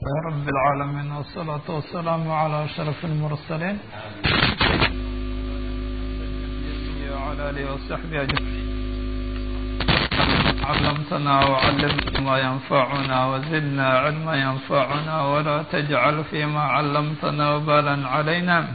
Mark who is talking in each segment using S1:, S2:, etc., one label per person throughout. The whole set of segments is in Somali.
S1: رب العالمين والصلاة والسلام على أشرف المرسلين وعلى آله وصحبه أجمعين علمتنا وعلمنا ما ينفعنا وزدنا علما ينفعنا ولا تجعل فيما علمتنا وبالا علينا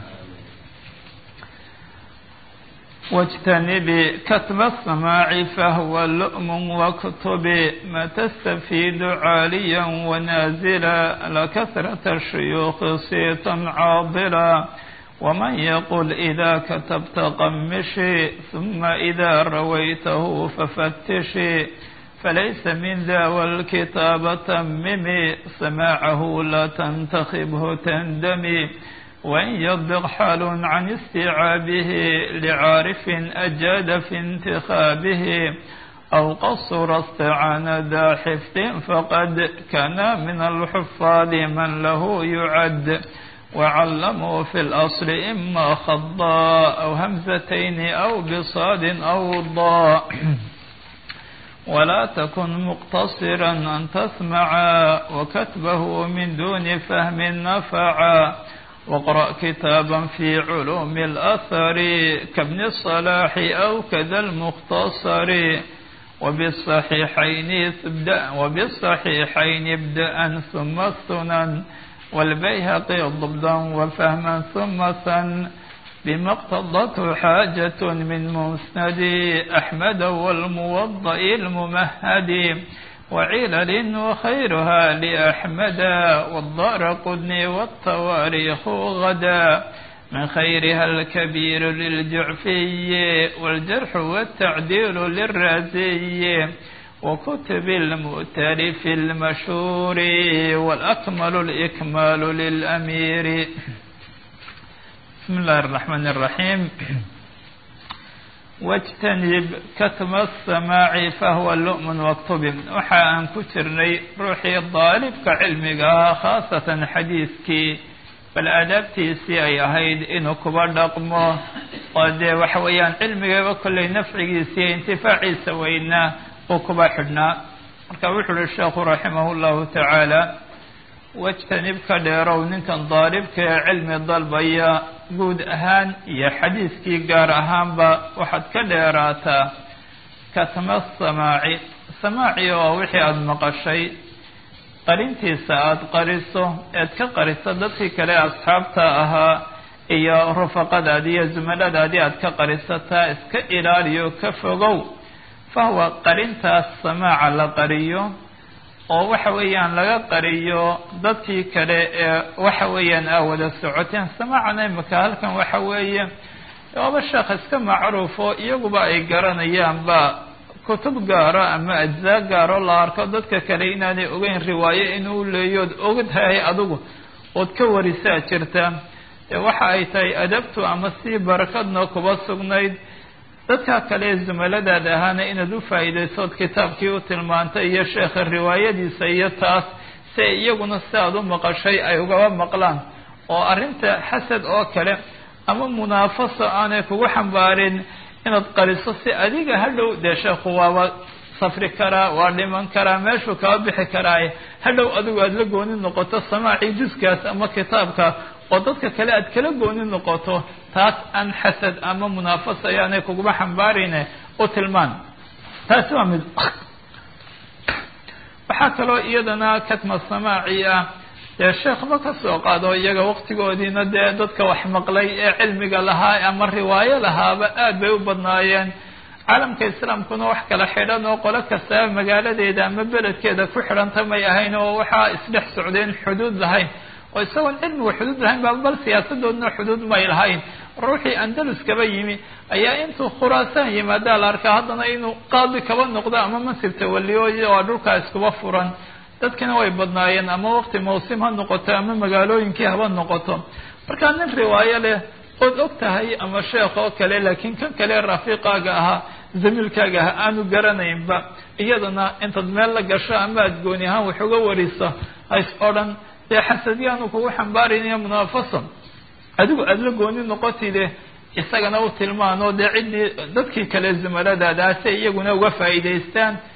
S1: واجتنب كتب السماع فهو لؤم واكتب ما تستفيد عاليا ونازلا لكثرة الشيوخ صيتا عاضلا ومن يقل إذا كتبت قمشي ثم إذا رويته ففتشي فليس من ذا والكتاب تممي سماعه لا تنتخبه تندمي وإن يضبق حال عن استيعابه لعارف أجاد في انتخابه أو قصر استعان ذا حفظ فقد كان من الحفاظ من له يعد وعلموا في الأصل إما خضاء أو همزتين أو بصاد أو ضاء ولا تكن مقتصرا أن تسمعا وكتبه من دون فهم نفعا واقرأ كتابا في علوم الأثر كابن الصلاح أو كذا المختصر وبالصحيحين ابدأ وبالصحيحين ابدأ ثم السنن والبيهقي ضبطا وفهما ثم سن بما اقتضته حاجة من مسند أحمد والموضع الممهد وعلل وخيرها لأحمد والدار قدني والتواريخ غدا من خيرها الكبير للجعفي والجرح والتعديل للرازي وكتب المؤتلف المشهور والأكمل الإكمال للأمير بسم الله الرحمن الرحيم واجtanib katma الsamaaci fahuwa lu'mun waktubin waxa aan ku jirnay ruuxii daalibka cilmiga ahaa khaasatan xadiiskii bal aadaabtiisii ay ahayd inuu kuba dhaqmo oo dee waxa weeyaan cilmigaba kollay nafcigiisa iyo intifaaciisa weynaa uu kuba xidhnaa marka wuxuu uhi sheekhu raximah اllahu tacaala wajtanib ka dheerow ninkan daalibka ee cilmi dalbaya guud ahaan iyo xadiiskii gaar ahaanba waxaad ka dheeraataa katma samaaci samaaci oo wixii aada maqashay qarintiisa aada qariso eed ka qariso dadkii kale asxaabta ahaa iyo rufaqadaadii iyo zumaladaadii aad ka qarisataa iska ilaaliyo ka fogow fahuwa qarintaas samaaca la qariyo oo waxa weeyaan laga qariyo dadkii kale ee waxa weeyaan aa wada socoteen samaacana imika halkan waxa weeye waaba sheekh iska macruufo iyaguba ay garanayaanba kutub gaaro ama ajzaa gaaro la arko dadka kale inaanay ogeyn riwaayo inuu leeyood ogtahay adigu ood ka warisaa jirta waxa ay tahay adabtu ama si barakadna kuba sugnayd dadka kale zumaladaada ahaana inaad u faa'iidaysood kitaabkii u tilmaantay iyo sheekha riwaayadiisa iyo taas si ay iyaguna si aada u maqashay ay ugaba maqlaan oo arrinta xasad oo kale ama munaafaso aanay kugu xambaarin inaad qariso si adiga hadhow dee sheekhu waaba safri karaa waa dhiman karaa meeshuu kaba bixi karaaye hadhow adigu aada la gooni noqoto samaacii juskaas ama kitaabka oo dadka kale aad kala gooni noqoto taas aan xasad ama munaafasa ayaanay kuguma xambaarine u tilmaan taasi waa mid waxaa kaloo iyadana katma samaaci ah dee sheekhba ka soo qaado iyaga waqtigoodiina dee dadka wax maqlay ee cilmiga lahaa ama riwaayo lahaaba aad bay u badnaayeen caalamka islaamkuna wax kala xidhan oo qolo kastaba magaaladeeda ama beledkeeda ku xidhanta may ahayn oo waxaa isdhex socdeen xuduud lahayn oo isagoon cilmiga xuduud lahayn ba bal siyaasadoodna xuduud may lahayn ruuxii andalus kaba yimi ayaa intuu khuraasaan yimaadaa la arkaa haddana inuu qaadi kaba noqdo ama mansib tawaliyo waa dhulkaa iskuba furan dadkina way badnaayeen ama waqti mawsim ha noqoto ama magaalooyinkii haba noqoto markaa nin riwaayo leh ood og tahay ama sheekh oo kale laakiin kan kale rafiiqaaga ahaa zamiilkaaga ahaa aanu garanaynba iyadana intaad meel la gasho ama aad gooni ahaan wax uga wariso hays o dhan dee xasadyaanu kugu xambaaraynayo munaafaso adigu aada la gooni noqotide isagana u tilmaano dee ciddii dadkii kale zumaladaadaase iyaguna uga faa'iidaystaan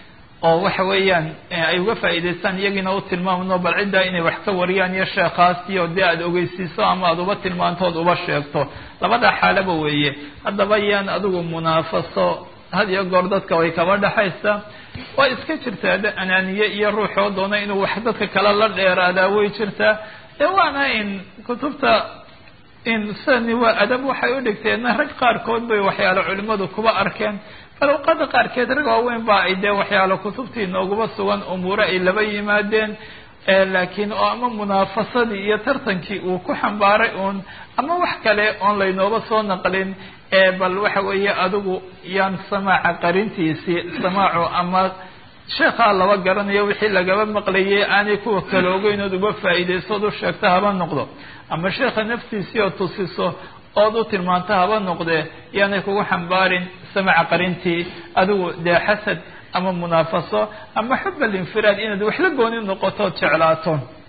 S1: oo waxa weeyaan ay uga faa'iidaystaan iyagiina u tilmaamno bal ciddaa inay wax ka wariyaan iyo sheekhaasiyo dee aada ogeysiiso ama aada uba tilmaantood uba sheegto labada xaalaba weeye haddaba yaan adigu munaafaso had iyo goor dadka way kaba dhexaysaa waa iska jirtaa de anaaniye iyo ruuxoo doona inuu wax dadka kale la dheeraadaa way jirtaa dee waana in kutubta in sidani waa adab waxay u dhigteenna rag qaarkood bay waxyaalo culimadu kuba arkeen faluqada qaarkeed rag waaweyn ba ay dee waxyaalo kutubtii nooguba sugan umuure ay laba yimaadeen laakiin oo ama munaafasadii iyo tartankii uu ku xambaaray uun ama wax kale oon laynooba soo naqlin bal waxa weeye adigu yaan samaaca qarintiisii samaacu ama sheekhaa laba garanayo wixii lagaba maqlayay aanay kuwa kale ogeyn ood uga faa'iidaysood u sheegto haba noqdo ama sheekha naftiisii oo tusiso ood u tilmaanto haba noqdee yaanay kugu xambaarin samaca qarintii adigu dee xasad ama munaafaso ama xub alinfiraad inaad waxla gooni noqotood jeclaato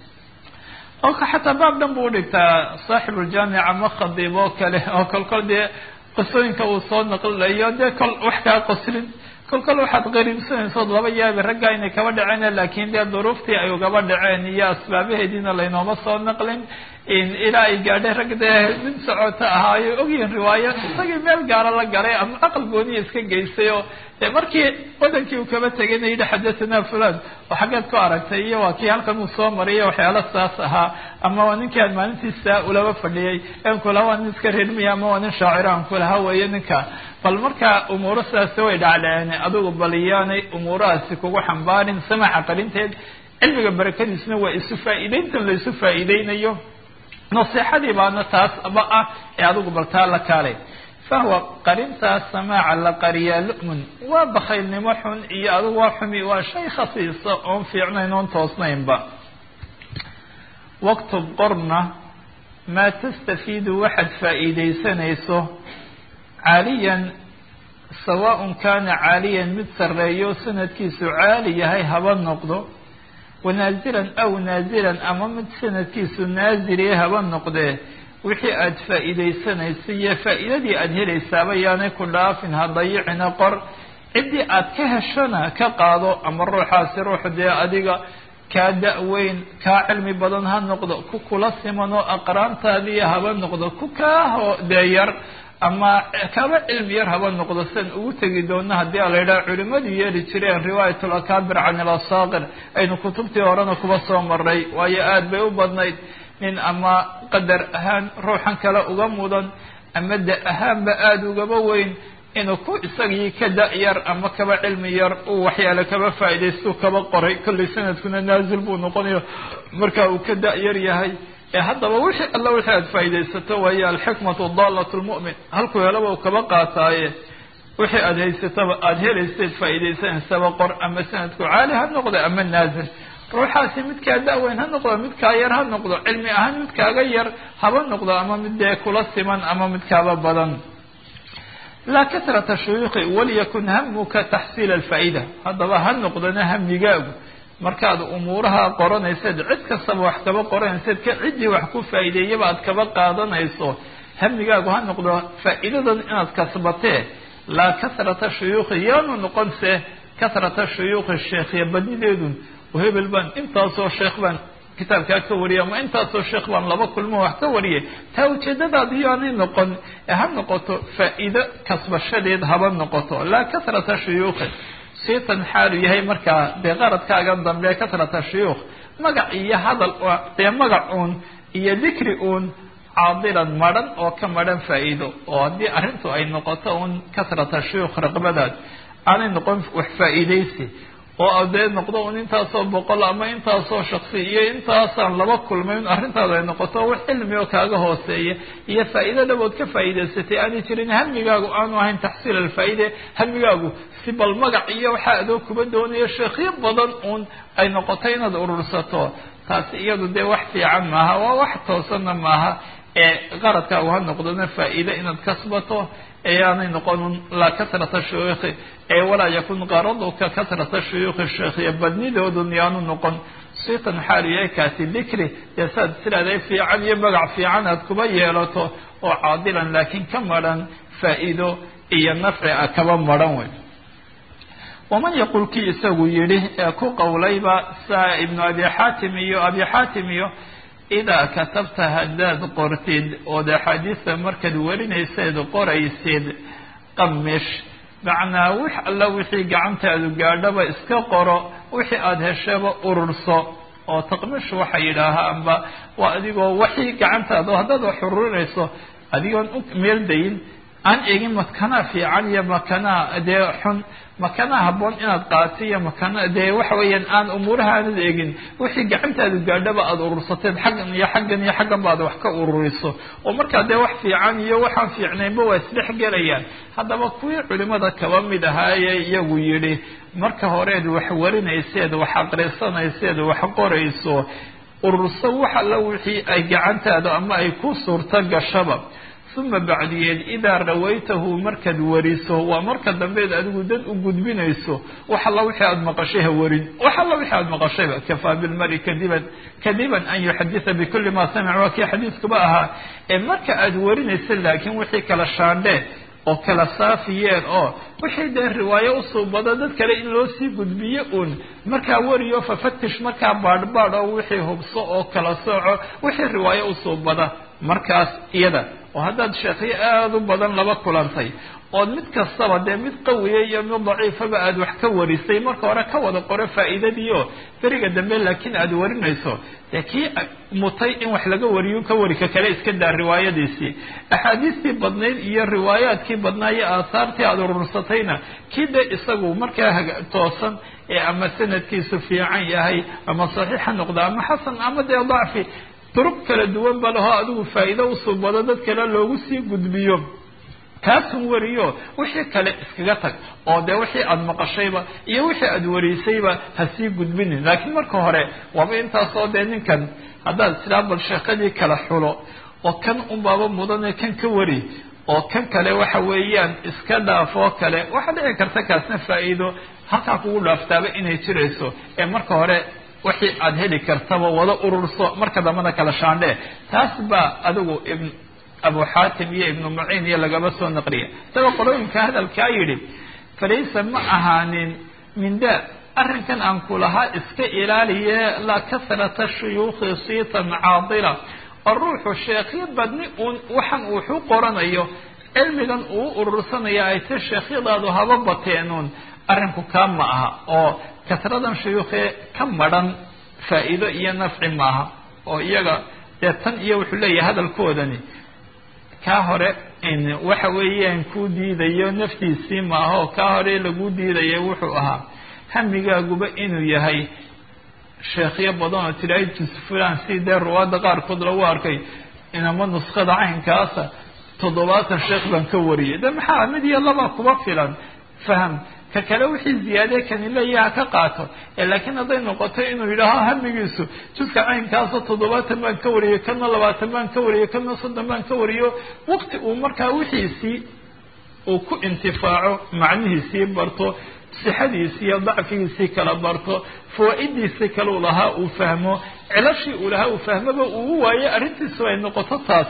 S1: oo xataa baab dhan buu udhigtaa saaxibuuljaamic ama khadiib oo kale oo kolkol dee qisooyinka uu soo naqlilayo dee kol wax kaa qoslin kolkol waxaad qariibsanaysood laba yaabi raggaa inay kaba dhaceen laakiin dee duruuftii ay ugaba dhaceen iyo asbaabaheediina laynooma soo naqlin ilaa ay gaadhay rag dee mid socota ahaayo ogyihin riwaayo isagii meel gaara la galay ama aqal gooniya iska geystay oo dee markii wadankii uu kaba tegayna yidhi xadathana fulan oo xaggeed ku aragtay iyo waa kii halkan uu soo mariyo waxyaalo saas ahaa ama waa ninkii aan maalintiisa ulaba fadhiyay en kulaha waa nin iska reermiya ama waa nin shaaciro aan kulaha weeye ninka bal markaa umuuro sidaasi way dhacdhaceen adigu bal iyaanay umuurahaasi kugu xambaarin samaxa qarinteed cilmiga barakadiisna waa isu faa'iideyntan la isu faa'iideynayo naseexadii baana taas ba ah ee adigu bal taa la kaalay fahuwa qarintaas samaaca la qariyaa lu'mun waa bakaylnimo xun iyo adigu waa xumi waa shay khasiisa oon fiicnayn oon toosnaynba waktub qorna maa tastafiidu waxaad faa'iidaysanayso caaliyan sawaaءun kana caaliyan mid sarreeyo sanadkiisu caali yahay haba noqdo wanaazilan aw naazilan ama mid sanadkiisu naaziliye haba noqdee wixii aada faa'iidaysanaysa iyo faa'iidadii aada helaysaaba yaanay ku dhaafin ha dayicina qor ciddii aada ka heshona ka qaado ama ruuxaasi ruux dee adiga kaa da-weyn kaa cilmi badan ha noqdo ku kula siman oo aqraantaadiiya haba noqdo ku kaa hoo dee yar ama kaba cilmi yar haba noqdo sian ugu tegi doona haddii a la yidhaha culimadu yeeli jireen riwaayat lakaabir can ilasaaqir aynu kutubtii horena kuba soo maray waayo aada bay u badnayd nin ama qadar ahaan ruuxan kale uga mudan ama da ahaanba aada ugaba weyn inuu ku isagii ka da-yar ama kaba cilmi yar uu waxyaale kaba faa'iidaystu kaba qoray kollay sanadkuna naazil buu noqonayo marka uu ka da-yar yahay ee haddaba wixii alla wixii aada faa'iidaysato waayo alxikmatu daalat lmu'min halkuu helaba uu kaba qaataaye wixii aada haysataba aada helaysayd faa'iidaysanaysaba qor ama sanadku caali ha noqdo ama naazil ruuxaasi midkaa da-weyn ha noqdo midkaa yar ha noqdo cilmi ahaan midkaaga yar haba noqdo ama mid dee kula siman ama midkaaba badan laa kasrata shuyuuqi waliyakun hamuka taxsiila alfaa'ida haddaba ha noqdana hamigaagu markaad umuuraha qoranayseed cid kastaba wax kaba qoranayseed ka ciddii wax ku faa'iideeyaba aad kaba qaadanayso hamigaagu ha noqdo faa'iidadan inaad kasbatee laa kasrata shuyuuqi yaanu noqonse kasrata shuyuuqi sheekhya badnideedun hebel baan intaasoo sheekh baan kitaabkaa ka wariyay ama intaasoo sheekh baan laba kulmo wax ka wariyay taa ujeedadaadi yaanay noqon ee ha noqoto faa'iido kasbashadeed haba noqoto laa kasrata shuyuuqi siitan xaalu yahay markaa dee qaradkaagan dambe kasrata shuyuukh magac iyo hadal dee magac uun iyo dikri uun caadilan madhan oo ka madhan faa'iido oo haddii arrintu ay noqoto uun kasrata shuyuukh raqbadaad aanay noqon wax faa'iidaysi oo dee noqdo un intaasoo boqol ama intaasoo shaksi iyo intaasaan laba kulmay in arrintaada ay noqoto wax cilmi oo kaaga hooseeya iyo faa'iido dhabood ka faa'iidaysatay aanay jirin hamigaagu aanu ahayn taxsiil alfaa'ide hamigaagu si bal magac iyo waxaa adoo kuba doonayo sheekhyo badan uun ay noqoto inaad urursato taasi iyadu dee wax fiican maaha waa wax toosanna maaha ee qaradkaagu ha noqdona faa'iide inaad kasbato eeyaanay noqonun laa kasrata shuyuukhi ee walaa yakun qaraduka kasrata shuyuukhi sheekhiya badnidoodun yaanu noqon siitan xaalu yahay kaasi dikri dee saad tiraahday fiican iyo magac fiican aad kuba yeelato oo caadilan laakiin ka madhan faa'iido iyo nafci a kaba madhan wey waman yaqul kii isagu yidhi ee ku qowlayba saa ibnu abi xaatim iyo abi xaatim iyo idaa katabta haddaad qortid ood axaadiista markaad warinayseed qoraysid qamish macnaa wix alla wixii gacantaadu gaadhaba iska qoro wixii aada heshaba ururso oo taqmish waxay yidhaahaanba waa adigoo waxii gacantaada haddaad wax ururinayso adigoon u meeldayin aan eegin makanaha fiican iyo makanaha dee xun makanaha habboon inaad qaati iyo makana dee waxa weeyaan aan umuuraha aanad eegin wixii gacantaadu gaadhaba aada urursateed xaggan iyo xaggan iyo xaggan ba ad wax ka ururiso oo markaa dee wax fiican iyo waxaan fiicnaynba waa isdhex gelayaan haddaba kuwii culimada kaba mid ahaaye iyagu yidhi marka horeed wax warinayseed wax aqrisanayseed wax qorayso ururso wax alla wixii ay gacantaada ama ay ku suurto gashaba uma bacdiyeed idaa rawaytahu markaad wariso waa marka dambeed adigu dad u gudbinayso wax alla wixii aada maqashay ha warin wax alla wixii aada maqashayba kafaa bilmari kadiban kadiban an yuxaditha bikuli ma samic waa kii xadiiskuba ahaa ee marka aada warinaysa laakiin wixii kala shaandhee oo kala saafiyeen oo wixii dee riwaayo usuubado dad kale in loo sii gudbiyo uun markaa wariyo fafatish markaa baadhbaadh oo wixii hubso oo kala sooco wixii riwaayo usuubada markaas iyada oo haddaad sheekyo aada u badan laba kulantay ood mid kastaba dee mid qawiya iyo mid daciifaba aada wax ka warisay marka hore ka wada qoro faa'iidadiio beriga dambe laakiin aada warinayso dee kii mutay in wax laga wariyo ka wari ka kale iska daa riwaayadiisii axaadiistii badnayd iyo riwaayaadkii badnaa iyo aahaartii aada urursatayna kii dee isagu markaa toosan ee ama sanadkiisu fiican yahay ama saxiix ha noqdo ama xasan ama dee dacfi duruq kala duwan ba laho adigu faa'iido usuubado dad kale loogu sii gudbiyo kaasun wariyo wixii kale iskaga tag oo dee wixii aada maqashayba iyo wixii aada wariysayba ha sii gudbinin laakiin marka hore waaba intaasoo dee ninkan haddaad tiraa bal sheekadii kala xulo oo kan unbaaba mudane kan ka wari oo kan kale waxa weeyaan iska dhaafoo kale waxaa dhici karta kaasna faa'iido halkaa kugu dhaaftaaba inay jirayso ee marka hore wixii aada heli kartaba wada ururso marka dambana kala shaandhee taas baa adigu ibn abu xaatim iyo ibnu muciin iyo lagaba soo naqliya isagoo qolooyinka hadalkaa yidhi falaysa ma ahaanin minda arrinkan aan ku lahaa iska ilaaliye la kasrata shuyuukhi siitan caadila oo ruuxu sheekhyo badni uun waxan uu waxu qoranayo cilmigan uu urursanaya ay ta sheekhyadaadu haba bateenuun arrinku kaa ma aha oo kasradan shuyuukhee ka madhan faa'iido iyo nafci maaha oo iyaga dee tan iyo wuxuu leeyahay hadalkoodani kaa hore waxa weeyaan kuu diidayo naftiisii maaha oo kaa hore lagu diidayo wuxuu ahaa hamigaaguba inuu yahay sheekhyo badan oo tilaahay jus fulan si dee ruwaadda qaarkood lagu arkay inama nuskada caynkaasa toddobaatan sheekh baan ka wariyay de maxaa mid iyo laba kuba filan faham ka kale wixii ziyaade kani leeyaha ka qaato laakiin hadday noqoto inuu yidhaaho hamigiisu juska caynkaasoo toddobaatan baan ka wariyay kana labaatan baan ka wariyay kana soddon baan ka wariyo waqti uu markaa wixiisii uu ku intifaaco macnihiisii barto sixadiisii iyo dacfigiisii kala barto fawaa-idiisii kale u lahaa uu fahmo cilashii uu lahaa uu fahmoba uu waayo arrintiisu ay noqoto taas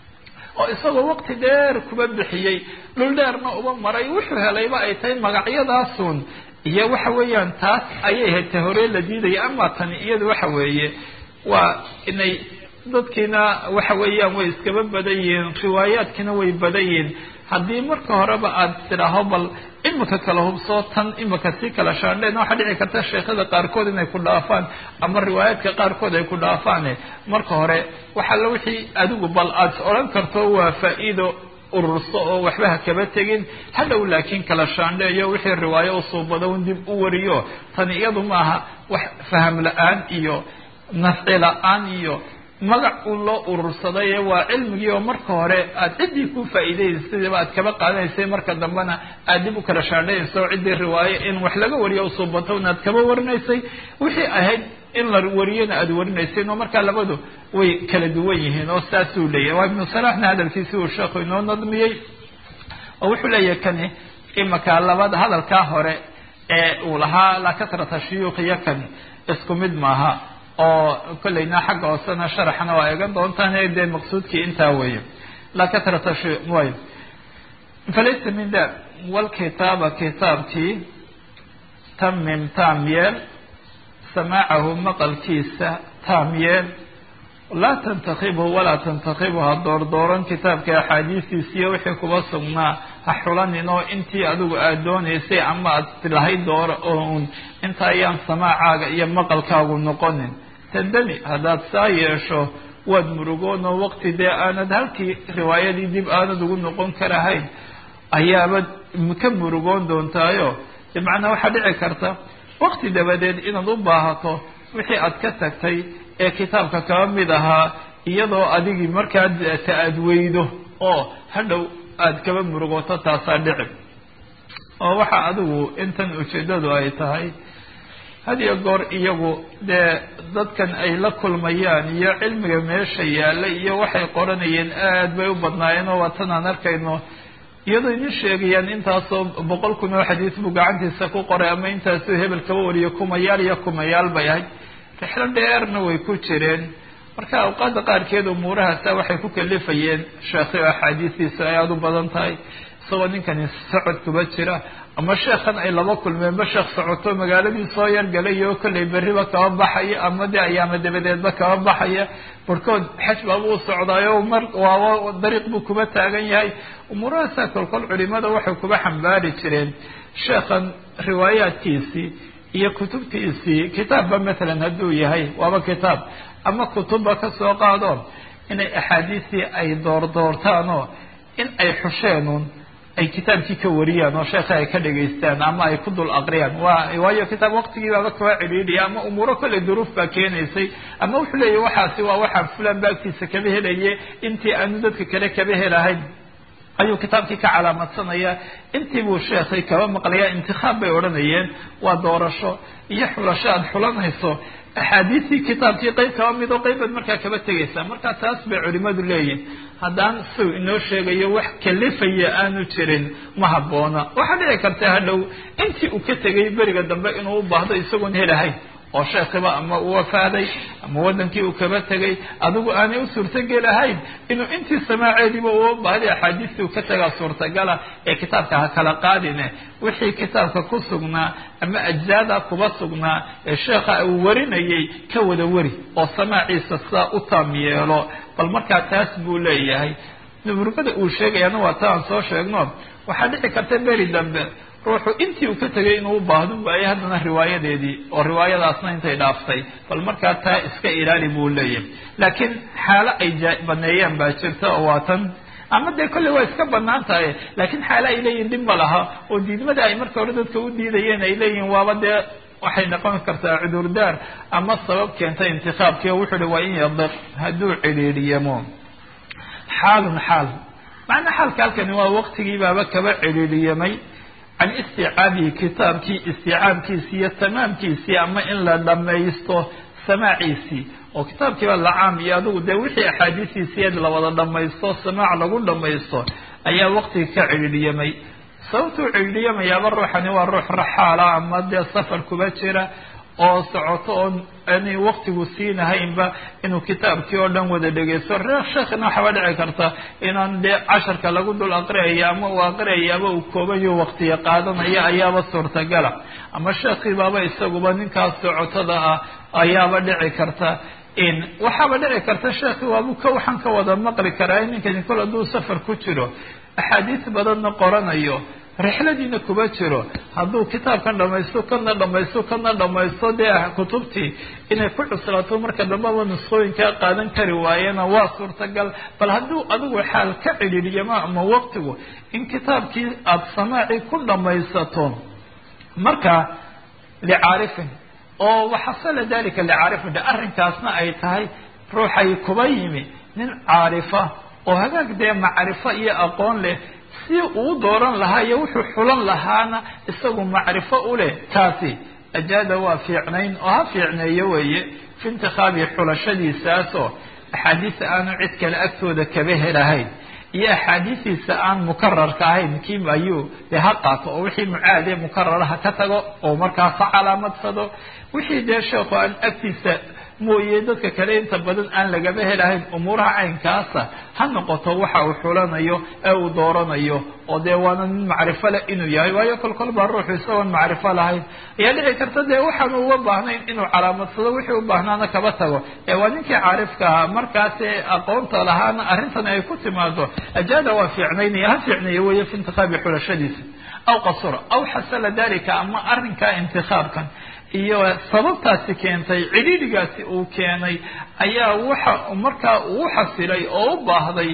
S1: oo isagoo waqti dheer kuba bixiyey dhul dheerna uba maray wuxuu helayba ay tahay magacyadaasun iyo waxa weeyaan taas ayay hayta hore la diidaya ama tani iyadu waxa weeye waa inay dadkiina waxa weeyaan way iskaba badan yihiin riwaayaadkiina way badan yihiin haddii marka horeba aada tidhaaho bal imika kala hubsoo tan imika sii kala shaandheen waxaa dhici karta sheekhada qaarkood inay ku dhaafaan ama riwaayaadka qaarkood ay ku dhaafaane marka hore waxaalla wixii adigu bal aad odhan karto waa faa-iido ururso oo waxba ha kaba tegin hadhow laakiin kala shaandheeyo wixii riwaayo usuubado un dib u wariyo tani iyadu maaha wax faham la-aan iyo nafci la-aan iyo magac un loo urursaday waa cilmigii oo marka hore aada ciddii ku faa'iidaysiba aad kaba qaadanaysay marka dambena aad dib u kala shaandhaynaysa oo ciddii riwaayo in wax laga wariyo usuubato in aad kaba warinaysay wixii ahayd in la wariyona aada warinaysay oo markaa labadu way kala duwan yihiin oo saasuu leeyahy waa ibnu salaxna hadalkiisi uu sheekhu inoo nadmiyey oo wuxuu leeyahay kani imaka labada hadalkaa hore ee uu lahaa la kasrata shuyuukhiyo kani isku mid maaha oo kollayna xagga hoosena sharaxna waa eegan doontaan dee maqsuudkii intaa weeye la kasrata way falaysa min da walkitaaba kitaabkii tamim taam yeel samaacahu maqalkiisa taam yeel laa tantakibhu walaa tantakibhu ha doordooran kitaabka axaadiistiisiiyo wixii kuba sugnaa ha xulanin oo intii adigu aada doonaysay ama aad tilahayd doora oo un inta ayaan samaacaaga iyo maqalkaagu noqonin tandami haddaad saa yeesho waad murugoon oo waqti dee aanad halkii riwaayadii dib aanad ugu noqon karahayn ayaaba ka murugoon doontaayo de macnaa waxaa dhici karta waqti dabadeed inaad u baahato wixii aad ka tagtay ee kitaabka kaba mid ahaa iyadoo adigii markaa ta aad weydo oo hadhow aad kaba murugoto taasaa dhici oo waxa adigu intan ujeeddadu ay tahay had iyo goor iyagu dee dadkan ay la kulmayaan iyo cilmiga meesha yaalla iyo waxay qoranayeen aad bay u badnaayeen oo waatan aan arkayno iyadoo idin sheegayaan intaasoo boqol kun oo xadiis buu gacantiisa ku qoray ama intaasoo hebel kaba wariyo kumayaal iyo kumayaal bay ahayd rixlo dheerna way ku jireen marka awqaadda qaarkeed umuurahaasa waxay ku kalifayeen sheekhi oo axaadiistiisa ay aada u badan tahay isagoo ninkani socod kuba jira ama sheekhan ay laba kulmeenba sheekh socoto magaaladii soo yargalay oo kollay berriba kaba baxaya ama de ayaama dabadeedba kaba baxaya barhkood xaj baaba u socdaayo mar waaba dariiq buu kuba taagan yahay umuurahaasa kolkol culimada waxay kuba xambaari jireen sheekhan riwaayaadkiisii iyo kutubtiisii kitaabba matalan hadduu yahay waaba kitaab ama kutubba ka soo qaado inay axaadiistii ay doordoortaanoo in ay xusheenun ay kitaabkii ka wariyaan oo sheekha ay ka dhagaystaan ama ay ku dul aqriyaan waa waayo kitaab waqtigii baaba kaba cidhiidhiya ama umuuro kolley duruuf baa keenaysay ama wuxuu leeyahy waxaasi waa waxaa fulan baagtiisa kaba helaye intii aanu dadka kale kaba helahayn ayuu kitaabkii ka calaamadsanaya intii buu sheekhay kaba maqlaya intikaab bay odhanayeen waa doorasho iyo xulasho aada xulanayso axaadiistii kitaabkii qeyb kaba mid oo qeybaad markaa kaba tegaysaa marka taas bay culimadu leeyihin haddaan siu inoo sheegayo wax kalifaya aanu jirin ma habboona waxaa dhici karta hadhow intii uu ka tegay beriga dambe inuu u baahdo isagoon helahayn oo sheekhiba ama uu wafaaday ama wadankii uu kaba tegay adigu aanay u suurtogelahayn inuu intii samaaceediiba uu baahday axaadiistii uu ka tagaa suurtagala ee kitaabka ha kala qaadine wixii kitaabka ku sugnaa ama ajzaada kuba sugnaa ee sheekha uu warinayay ka wada wari oo samaaciisa saa u taam yeelo bal markaa taas buu leeyahay murugada uu sheegayaana waa ta aan soo sheegno waxaa dhici karta beri dambe ruuxu intii uu ka tegay inuu u baahdo waaye haddana riwaayadeedii oo riwaayadaasna intay dhaaftay bal markaa taa iska ilaali buu leeyahay laakiin xaalo ay baneeyaan baa jirta oo waa tan ama dee kolley waa iska banaan tahay laakiin xaalo ay leeyihin dhib ma laha oo diidmada ay marka hore dadka u diidayeen ay leeyihin waaba dee waxay noqon kartaa cudurdaar ama sabab keenta intikaabkii oo wuxuu hi waa in yadiq hadduu cidhiidhiyamo xaalun xaal macnaa xaalka halkani waa waqtigii baaba kaba cidhiidhiyamay can isticaabihi kitaabkii isticaabkiisii iyo tamaamkiisii ama in la dhamaysto samaaciisii oo kitaabkiiba lacaam iyo adigu dee wixii axaadiistiisiied lawada dhamaysto samaac lagu dhamaysto ayaa waqtiga ka cidhiidhiyamay sababtuu cidhiidhiyamayaaba ruuxani waa ruux raxaala ama dee safar kuba jira oo socoto oo aanay waqtigu siinahaynba inuu kitaabkii oo dhan wada dhegeysto sheekhina waxaaba dhici karta inaan dee casharka lagu dul aqriyayo ama uu aqriyayo ama uu koobayo waqtiga qaadanaya ayaaba suurtagala ama sheekhiibaaba isaguba ninkaas socotada ah ayaaba dhici karta in waxaaba dhici karta sheekhi waabu ka waxaan ka wada maqli karaa ninkani kol hadduu safar ku jiro axaadiis badanna qoranayo rixladiina kuba jiro hadduu kitaabkan dhamaysto kana dhamaysto kana dhamaysto dee kutubtii inay ku cuslaato marka dambaba nusqooyinkaa qaadan kari waayena waa suurtagal bal hadduu adigu xaal ka cidhiidhiyama ama waqtigu in kitaabkii aada samaacii ku dhamaysato marka licaarifin oo waxasala dalika licaarifin de arrinkaasna ay tahay ruuxay kuba yimi nin caarifa oo hagaag dee macrifo iyo aqoon leh si uu dooran lahaa iyo wuxuu xulan lahaana isagu macrifo u leh taasi ajaada waa fiicnayn oo ha fiicneeyo weeye fi intikhaabi xulashadiisaasoo axaadiista aanu cid kale agtooda kaba helahayn iyo axaadiistiisa aan mukararka ahayn kii ayuu dee ha qaato oo wixii mucaade mukarara ha ka tago oo markaas ha calaamadsado wixii dee sheekhu aan agtiisa mooye dadka kale inta badan aan lagaba helahayn umuuraha caynkaasa ha noqoto waxa uu xulanayo ee uu dooranayo oo dee waana nin macrifo leh inuu yahay waayo kol kol baa ruuxu isagoon macrifo lahayn ayaa dhici karta dee waxaanu uga baahnayn inuu calaamadsado wixii u baahnaana kaba tago ee waa ninkii caarifka ahaa markaasi aqoonta lahaana arrintan ay ku timaado ajaada waa fiicnaynaya ha fiicnaya weeye fi intikhaabi xulashadiisa aw qasura aw xasala dalika ama arrinkaa intikhaabkan iyo sababtaasi keentay cidhiidhigaasi uu keenay ayaa waxa markaa uu xasilay oo u baahday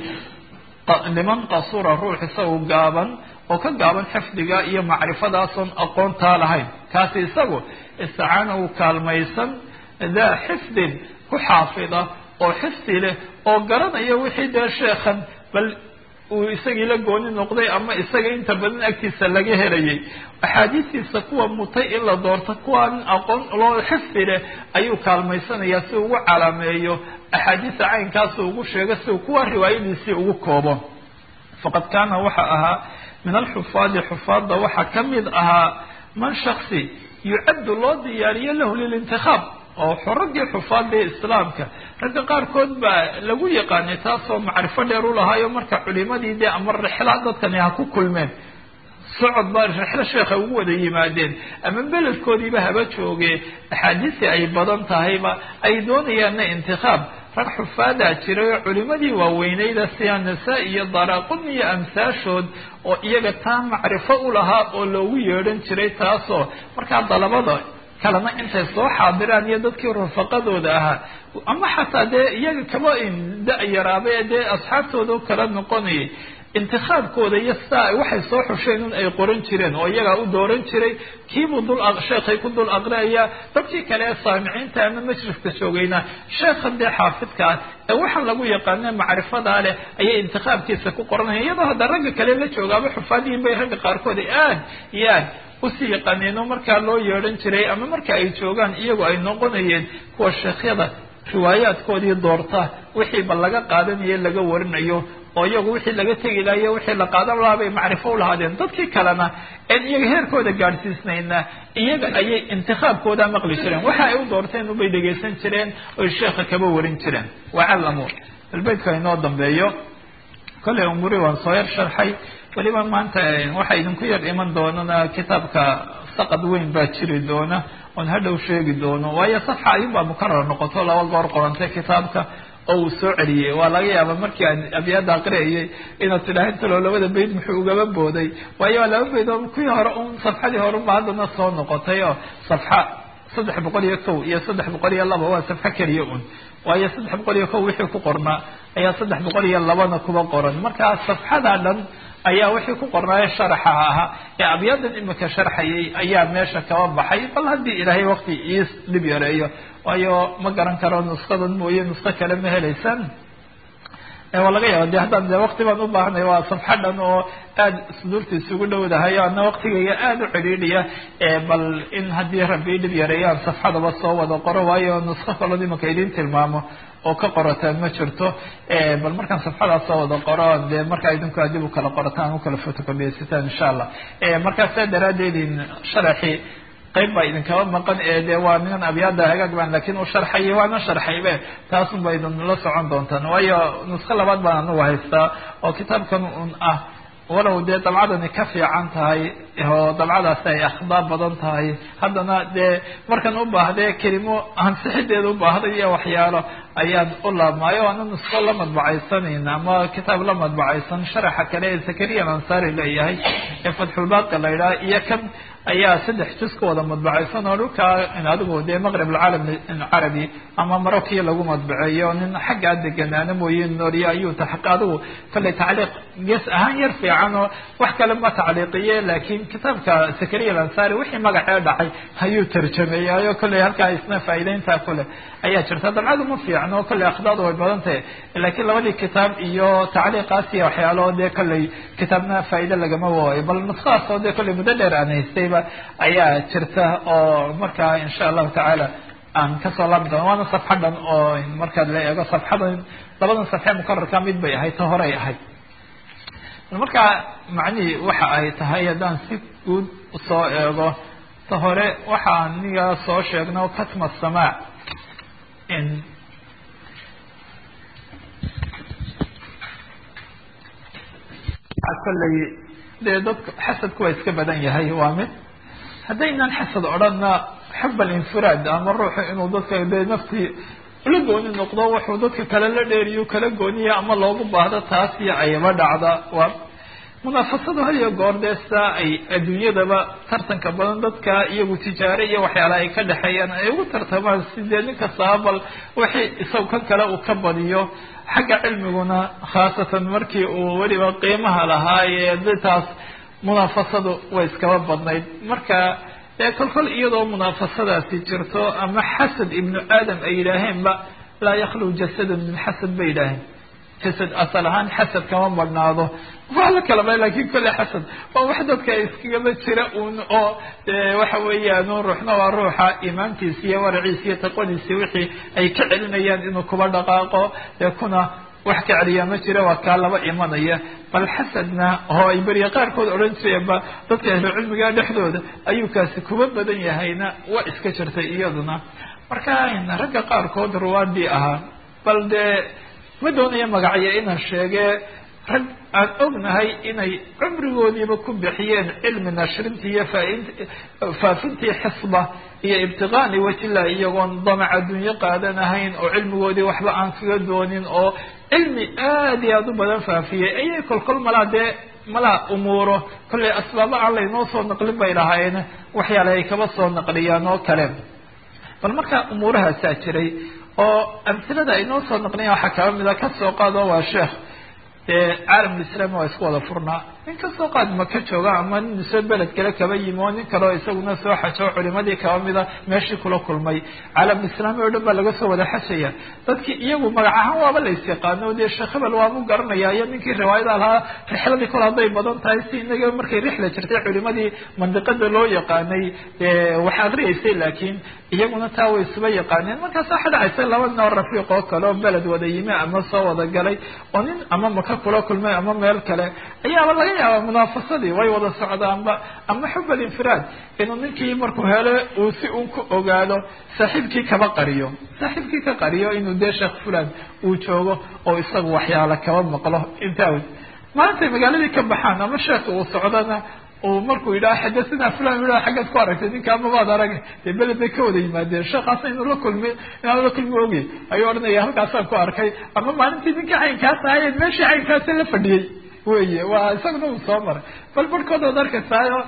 S1: liman qasura ruux isagu gaaban oo ka gaaban xifdiga iyo macrifadaasoon aqoontaa lahayn kaasi isagu isticaana uu kaalmaysan daa xifdin ku xaafida oo xifdi leh oo garanaya wixii dee sheekhan bal uu isagii la gooni noqday ama isaga inta badan agtiisa laga helayay axaadiistiisa kuwa mutay in la doorto kuwaan aqoon loo xifdi leh ayuu kaalmaysanayaa si ugu calaameeyo axaadiista caynkaas ugu sheego si kuwa riwaayadiisii ugu koobo faqad kaana waxa ahaa min alxufaadi xufaadda waxaa ka mid ahaa man shaksi yucaddu loo diyaariyo lahu lilintikhaab oo raggii xufaadii islaamka ragga qaarkood baa lagu yaqaanay taasoo macrifo dheer u lahaayo marka culimadii dee ama rixla dadkani ha ku kulmeen socod baa rixlo sheekha ugu wada yimaadeen ama beledkoodiiba haba jooge axaadiistii ay badan tahayba ay doonayaanna intikhaab rag xufaadaa jiray oo culimadii waaweyneyda sida nasaa iyo daraaqudni iyo amsaashood oo iyaga taa macrifo u lahaa oo loogu yeedhan jiray taasoo markaa dalabada kalena intay soo xaadiraan iyo dadkii rufaqadooda ahaa ama xataa dee iyaga kaba da-yaraaba ee dee asxaabtooda kala noqonayay intikhaabkooda iyo sidaa waxay soo xusheen in ay qoran jireen oo iyagaa u dooran jiray kiibuu dul sheekhay ku dul aqriaya dadkii kale ee saamiciinta ama majliska joogayna sheekhan dee xaafidkaa ee waxaan lagu yaqaana macrifadaa leh ayay intikhaabkiisa ku qoranaya iyadoo hadda ragga kale la joogaaba xufaadiyin bay ragga qaarkood aad iyo aad usii yaqaaneen oo markaa loo yeedhan jiray ama marka ay joogaan iyagu ay noqonayeen kuwa sheekhyada riwaayaadkoodii doorta wixii ba laga qaadanayo laga warinayo oo iyagu wixii laga tegi lahayo wixii la qaadan lahaa bay macrifo u lahaadeen dadkii kalena een iyaga heerkooda gaadhsiisnayna iyaga ayay intikhaabkooda maqli jireen waxa ay u doorteen ubay dhegaysan jireen oy sheekha kaba warin jireen wacallamu balbeydka inoo dambeeyo kolley umuri waan soo yar sharxay weliba maanta waxaa idinku yar iman doonana kitaabka saqad weyn baa jiri doona oon hadhow sheegi doono waayo safxa ayuunbaa mukarar noqoto laba goor qorantay kitaabka oo uu soo celiyey waa laga yaaba markii aan abyaada aqriyayay inaad tidhaha intalo labada bayd muxuu ugaba booday waayo waa laba bayd oo kuwii hore un safxadii hore unba haddana soo noqotay oo safxa saddex boqol iyo kow iyo saddex boqol iyo laba waa safxo keliya un waayo saddex boqol iyo kow wixii ku qornaa ayaa saddex boqol iyo labana kuba qoran markaa safxadaa dhan ayaa wixii ku qornaayo sharaxa ahaa ee abyadan imika sharxayay ayaa meesha kaba baxay bal haddii ilaahay wakti iis dhib yareeyo waayo ma garan karo nuskadan mooye nusko kale ma helaysaan waa laga yaaba de haddaan de wakti baan u baahanay waa safxa dhan oo aada suduurta isugu dhowdahay ana waktigayga aada u cidhiidhiya bal in haddii rabbi dhib yareeyaan safxadaba soo wada qoro waayo nusko kaloo imika idin tilmaamo oo ka qorataan ma jirto bal markaan safxadaas soo wada qoro de markaa idinku adib u kala qorataan u kala photocopiyeysataan insha allah markaa saa daraadeed sharaxii qayb baa idinkaba maqan ee de waa niman abyaada hagaag baan lakin u sharxay waana sharxaybe taasun ba idin la socon doontaan waayo nusko labaad baan anugu haystaa oo kitaabkan un ah walow dee dabcadani ka fiican tahay oo dabcadaasi ay akhdaar badan tahay haddana dee markan u baahdee kelimo ansixideeda u baahday iyo waxyaalo ayaan u laabmaayo ana nusko la madbacaysanan ama kitaab la madbacaysan sharaxa kale ee zakariya ansari leeyahay ee fatxulbaaqi la yidhaha iyo kan ayaa saddex juz ka wada madbacaysan oo dhulkaa adigu dee maqrib alcaalam carabi ama marokiya lagu madbaceeyo nin xaggaa deganaana mooye nooriye ayuu taxaq adigu kalley tacliiq gees ahaan yar fiican oo wax kale ma tacliiqiye laakiin kitaabka zakariya alansari wixii magacee dhacay ayuu tarjameeyaayo kolley halkaa isna faa'iideyntaa kule ayaa jirta dabcadu ma fiicno kolley akhdaadu way badan tahay laakiin labadii kitaab iyo tacliiqaas iyo waxyaalo dee kolley kitaabna faa'iide lagama waayo bal nuskadaas oo dee kolley muddo dheer aan haystayba ayaa jirta oo markaa insha allahu tacaala aan kasoo laabi doona waana safxa dhan oo markaad la eego safxadan labadan safxe mukararka mid bay ahayd ta horey ahayd markaa macnihii waxa ay tahay haddaan si guud usoo eego ta hore waxaa niga soo sheegno katma samaac kolley dee dadku xasadku waa iska badan yahay waa mid haddaynan xasad odhanna xub alinfiraad ama ruuxu inuu dadka dee naftii la gooni noqdo wuxuu dadka kale la dheeriyo kala gooniya ama loogu baahdo taas iyo ayaba dhacda waa munaafasadu hadiyo goor dee saa ay adduunyadaba tartanka badan dadka iyagu tijaare iyo waxyaalaha ay ka dhexeeyaan ay ugu tartamaan sidee nin kastaba bal wixii isagu kan kale uu ka badiyo xagga cilmiguna khaasatan markii uu weliba qiimaha lahaayee ditaas munaafasadu way iskaba badnayd marka dee kolkol iyadoo munaafasadaasi jirto ama xasad ibnu aadam ay yidhaaheenba laa yakhlu jasadun min xasad bay yidhaaheen jasad asal ahaan xasad kama badhnaado waa la kalaba lakin kolle xasad waa wax dadka iskagaba jira un oo waxa weeyaan ruuxna waa ruuxa iimaankiisa iyo waraciisa iyo taqwadiisi wixii ay ka celinayaan inuu kuba dhaqaaqo dee kuna wax ka celiyaa ma jira waa kaa laba imanaya bal xasadna oo ay beriya qaarkood odhan jireenba dadka ahlu cilmiga dhexdooda ayuu kaasi kuba badan yahayna waa iska jirtay iyaduna marka ragga qaarkood ruwaadii ahaa bal dee ma doonaya magacyo inaan sheege rag aan ognahay inay cumrigoodiiba ku bixiyeen cilmi nashrintii iyo faafintii xisba iyo ibtiqaani wajillah iyagoon damac adduunyo qaadanahayn oo cilmigoodii waxba aan kaga doonin oo cilmi aad iyo aada u badan faafiyey ayay kolkol malaa dee malaa umuuro kollay asbaabo aan laynoo soo naqlin bay lahaayeen waxyaala ay kaba soo naqliyaan oo kale bal markaa umuurahaasaa jiray oo amhilada ay noo soo naqliyan waxaa kaba mida kasoo qaado waa sheekh dee caalamulislaami waa isku wada furnaa nin kasoo qaad maka jooga ama nin soo beled kale kaba yimi oo nin kaleo isaguna soo xajo culimadii kaba mida meeshii kula kulmay caalamulislaami oo dhan baa laga soo wada xajaya dadkii iyagu magac ahaan waaba lays yaqaano dee sheekh hebel waabu garanaya iyo ninkii riwaayada lahaa rixladii kol hadday badan tahay si inaga markay rixla jirtay culimadii mandiqada loo yaqaanay wax akriyeysay laakiin iyaguna taa way isuba yaqaaneen markaas waxa dhacaysa laba noo rafiiq oo kale oo beled wada yimi ama soo wada galay oo nin ama maka kula kulmay ama meel kale ayaaba laga yaaba munaafasadii way wada socdaanba ama xub alinfiraad inuu ninkii markuu hele uu si un ku ogaado saaxiibkii kaba qariyo saaxiibkii ka qariyo inuu dee sheekh fulan uu joogo oo isagu waxyaala kaba maqlo intaa maantay magaaladii ka baxaan ama sheekh uu socdana uu markuu yidhaha xadathana fulan yidhaha xaggaad ku aragtay ninka amabaad arag dee beled bay ka wada yimaadeen sheekhaasna inuu la kulmi inaan la kulmi ogey ayuu odhanaya halkaasaan ku arkay ama maalintii ninkii caynkaas ahaye meeshii caynkaasa la fadhiyey weye waa isaguna uu soo maray bal barhkood ood arkaysaayo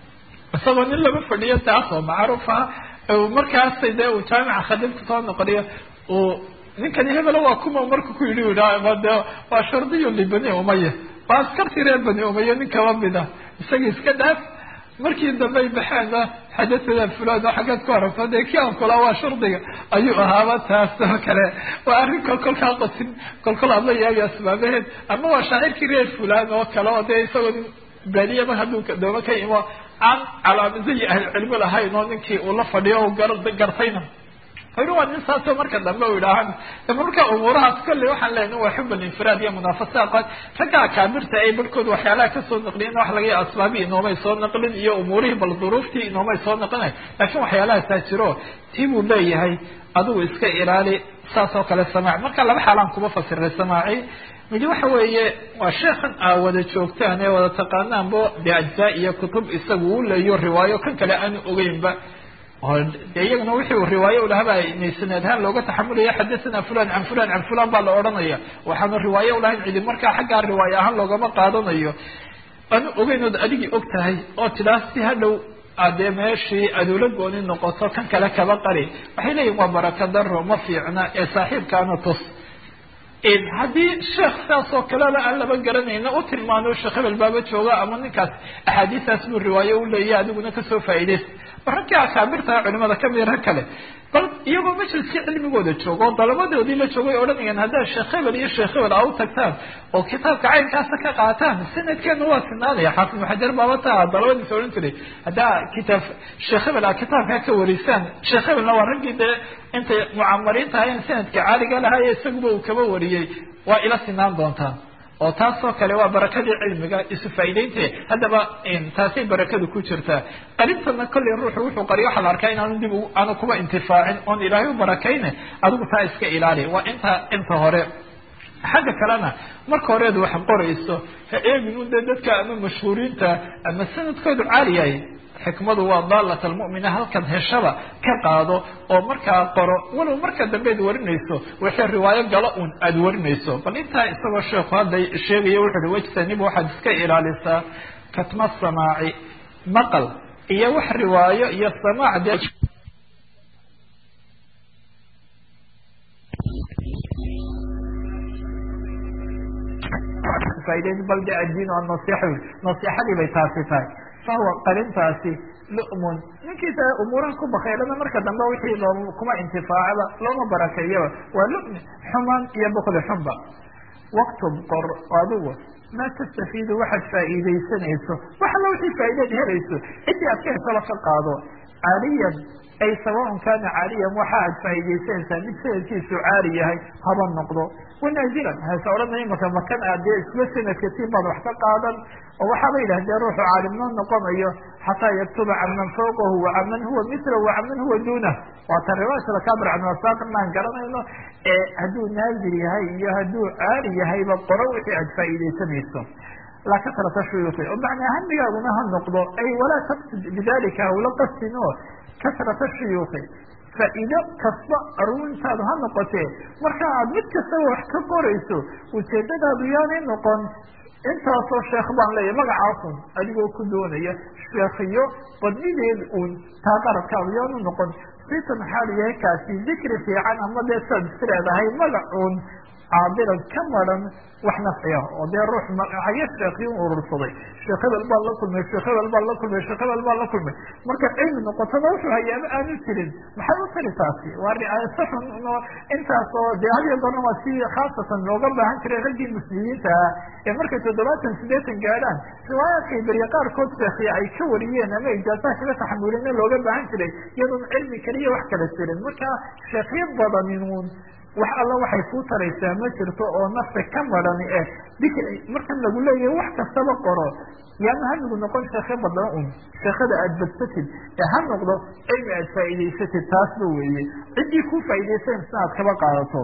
S1: isagoo nin lama fadhiyo taas oo macruuf ah markaasay dee uu jaamica khadib kusoo noqoniyo uu ninkani hebelo waa kuma marku ku yidhi yidhaha de waa shardiyo libani umaya waa askartii reer bani umaya nin kaba mida isaga iska dhaaf markii dambey baxeenna xadathana fulan oo xaggaad ku aragto dee kii aan kula waa shardiga ayuu ahaaba taas oo kale waa arrin kol kolkaa qosin kol kol aad la yaabi asbaabaheed ama waa shaacirkii reer fulan oo kale oo dee isagoo nin baadiyaba hadduu dooma ka imo aan calaamado iyo ahlucilmi lahayn oo ninkii uu la fadhiyo o gartayna ori waa nin saasoo marka dambe u idhaahan marka umuurahaas kolley waxaan leenahay waa xub alinfiraad iyo munaafasa qaad ragga akaabirta ay barhkood waxyaalaha kasoo naqliyen wax laga yaaba asbaabii inoomay soo naqlin iyo umuurihii bal duruuftii inoomay soo naqlinay laakiin waxyaalahaasaa jiro tii buu leeyahay adigu iska ilaali saas oo kale samaac marka laba xaalaan kuma fasiray samaaci midi waxa weeye waa sheekhan aa wada joogtaan ee wada taqaanaanbo de ajzaa iyo kutub isagu u leeyo riwaayo kan kale aanu ogeynba de iyaguna wixii uu riwaayo ulahaba inay sanad ahaan looga taxamulaya xadathana fulan can fulan can fulan baa la odhanaya waxaanu riwaayo ulahayn cidi markaa xaggaa riwaayo ahaan loogama qaadanayo aanu ogeyn ood adigii og tahay oo tidaa si hadhow adee meeshii aduula gooni noqoto kan kale kaba qari waxay leeyihin waa baraka daro ma fiicna ee saaxiibkaana tus haddii sheekh saas oo kaleba aan laba garanayna u tilmaano sheekh hebel baaba jooga ama ninkaas axaadiistaas buu riwaayo u leeyahy adiguna kasoo faa'iidaysta raggii akaabirta culimada kamid rag kale bal iyagoo majliskii cilmigooda joogo oo dalabadoodii la joogay odhanayaan haddaad sheekh hebel iyo sheekh hebel aa u tagtaan oo kitaabka caynkaasa ka qaataan sanadkeena waa sinaanaya xaafid muxajar baaba taa dalabadiisa odhan jiray haddaa kitaab sheekh hebel aa kitaabkaa ka warisaan sheekh hebelna waa raggii dee intay mucamariinta ahayen sanadka caaliga lahaa ee isaguba uu kaba wariyey waa ila sinaan doontaan oo taasoo kale waa barakadii cilmiga isu faa'iideynte haddaba taasay barakadu ku jirtaa qarintana kolley ruuxu wuxuu qariyo waxaa la arkaa inaanu dib aanu kuba intifaacin oon ilaahay u barakayne adigu taa iska ilaali waa inta inta hore xagga kalena marka horeed wax qorayso ha eegin un dee dadka ama mashhuuriinta ama sanadkoodu caali yahay xikmadu waa daalat almu'mina halkan heshaba ka qaado oo markaa qoro walow marka dambeed warinayso wixii riwaayo galo un aada warinayso bal intaa isagoo sheekhu hadda sheegaya wuxu uhi wajtanib waxaad iska ilaalisaa katma samaaci maqal iyo wax riwaayo iyo samaac dee bal de addiin oo nasixa nasiixadii bay taasi tahay fahuwa qarintaasi lu'mun ninkiisa umuuraha ku bakaylana marka dambe wixii loo kuma intifaacaba looma barakeeyaba waa lu'mi xumaan iyo bukli xunba waktub qor adigu maa tastafiidu waxaad faa'iidaysanayso wax alla wixii faa'iideed helayso ciddii aad ka hesaba ka qaado caaliyan ay sawaun kaana caaliyan waxa aad faa'iidaysanaysaa mid sanadkiisu caali yahay haba noqdo wanaazilan hase odhana imaka makan aad dee isla sanadka tiin baad wax ka qaadan oo waxaaba yidhahdee ruuxu caalimnoo noqonayo xataa yaktuba can man fawqahu wa can man huwa mithlah wa can man huwa duunah waata riwaayat akaabir canwasaaq maan garanayno ee hadduu naazil yahay iyo hadduu caali yahayba qoro wixii aad faa'iidaysanayso laa kasrata shuyuuki oo macnaa hamigaaguna ha noqdo ay walaa taqsid bidalika hawla qastin oo kasrata shuyuuki faa'iido kasta aruurintaadu ha noqotee marka aad mid kastaba wax ka qorayso ujeedadaadu yaanay noqon intaasoo sheekh baan leeyahay magacaasun adigoo ku doonaya sheekhiyo badnideed uun taa qaradkaadu yaanu noqon sitan maxaa layahay kaasi dikri fiican ama dee saad is leedahay magacuun caadilan ka maran wax nafciya oo dee ruux haye sheekhiyo urursaday sheekh hebel baa la kulmay sheekh hebel baa la kulmay sheekh hebel baa la kulmay marka cilmi noqotona wuxuu hayaaba aanu jirin maxay u tari taasi waa ricaayasa xun intaas oo dee hadiyo goorna waa si khaasatan looga baahan jiray raggii muslimiinta ah ee markay toddobaatan sideetan gaadhaan riwaayaadkay beriye qaarkood sheekhiya ay ka wariyeen ama ijaasaha kaga taxamulina looga baahan jiray iyadoon cilmi kaliya wax kala jirin marka sheekhiyo badaninun wax alla waxay kuu taraysaa ma jirto oo nafta ka marani eh dikri markan lagu leeyahay wax kastaba qoro yaana hamigu noqon sheekhe badan un sheekhada aada badsatid ee ha noqdo cilmi aad faa'iidaysatid taasba weeye ciddii ku faa'iidaysanaysa aad kaba qaadato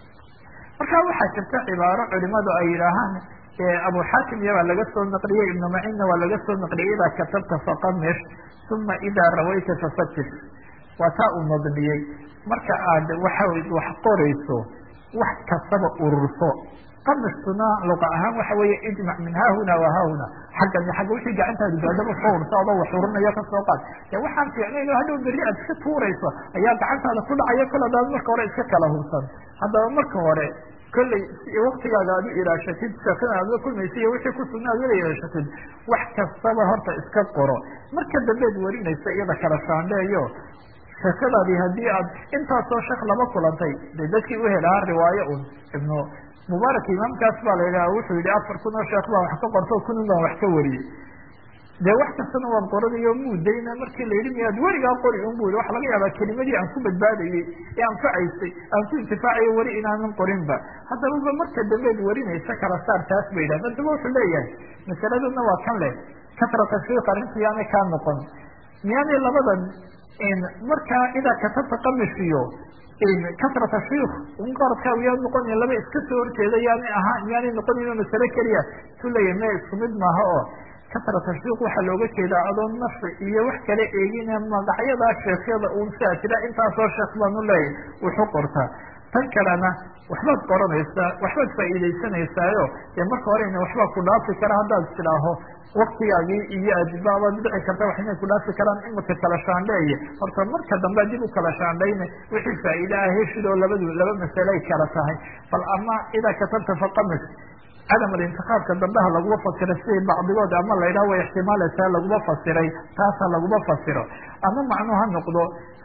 S1: marka waxaa jirta cibaaro culimadu ay yidhaahaan abu xaakim iya baa laga soo naqliyey ibnu macinna waa laga soo naqliyey idaa katabta faqamish uma idaa rawayta fafatis waa taa uu nadmiyey marka aad waxa wax qorayso wax kastaba ururso qamistuna luqa ahaan waxa weeye ijmac min haahuna wa haahuna xaggan iyo xagga wixii gacantaadu gaadaba soo ursa adoo wax urinayo ka soo qaad dee waxaan fiicnayn oo hadhow berri aad iska tuurayso ayaa gacantaada ku dhacaya kol hadaad marka hore iska kala hubsan haddaba marka hore kolley waktigaaga aad u ilaashatid sheekada aad la kulmaysa iyo wixii kusugna aad wala ilaashatid wax kastaba horta iska qoro marka dambeed warinaysa iyada kala shaandheeyo sheekadaadii haddii aad intaasoo sheekh lama kulantay dee dadkii u helahaa riwaayo un ibnu mubaarak imaamkaas baa la yidhaha wuxuu yihi afar kun oo sheekh baan wax ka qorto kunun baan wax ka wariyey dee wax kastana waan qoranayo muudayna markii la yidhi miyaad werigaa qori un bu waxa laga yaabaa kelimadii aan ku badbaadayey ee anfacaysay aan ku intifaacayo weli inaanan qorinba haddaba marka dambeed warinaysa kala saar taas ba yidhah haddaba wuxuu leeyahay masaladuna waa kan leh kasrata shiik arrinta yaanay kaa noqon miyaanay labadan markaa idaa katabta qamishiyo kasrata shiik un qaradkaagu yaa noqonayn laba iska soo horjeeda yaanay ahaan yaanay noqonayn masale keliya su leeyahy me isku mid maaha oo kasrata shiik waxaa looga jeedaa adoo nafsi iyo wax kala eegine magacyadaa sheekhyada un siaa tira intaasoo sheekh baanu leeyahy wuxu qortaa tan kalena waxbaad qoranaysaa waxbaad faa'iidaysanaysaayo dee marka horena waxbaa ku dhaafi kara haddaad istidhaaho waktigaagii iyo adbaabaad dhici karta wax inay ku dhaafi karaan imika kala shaandheeye horta marka dambe dib u kala shaandhayne wixii faa'iide ah heshid oo labadu laba masaley kala tahay bal ama idaa katabta faqamis cadam alintiqaabka dambeha laguma fasiro siday bacdigood ama la yidhaha way ixtimaalaysaa laguma fasiray taasa laguma fasiro ama macnuu ha noqdo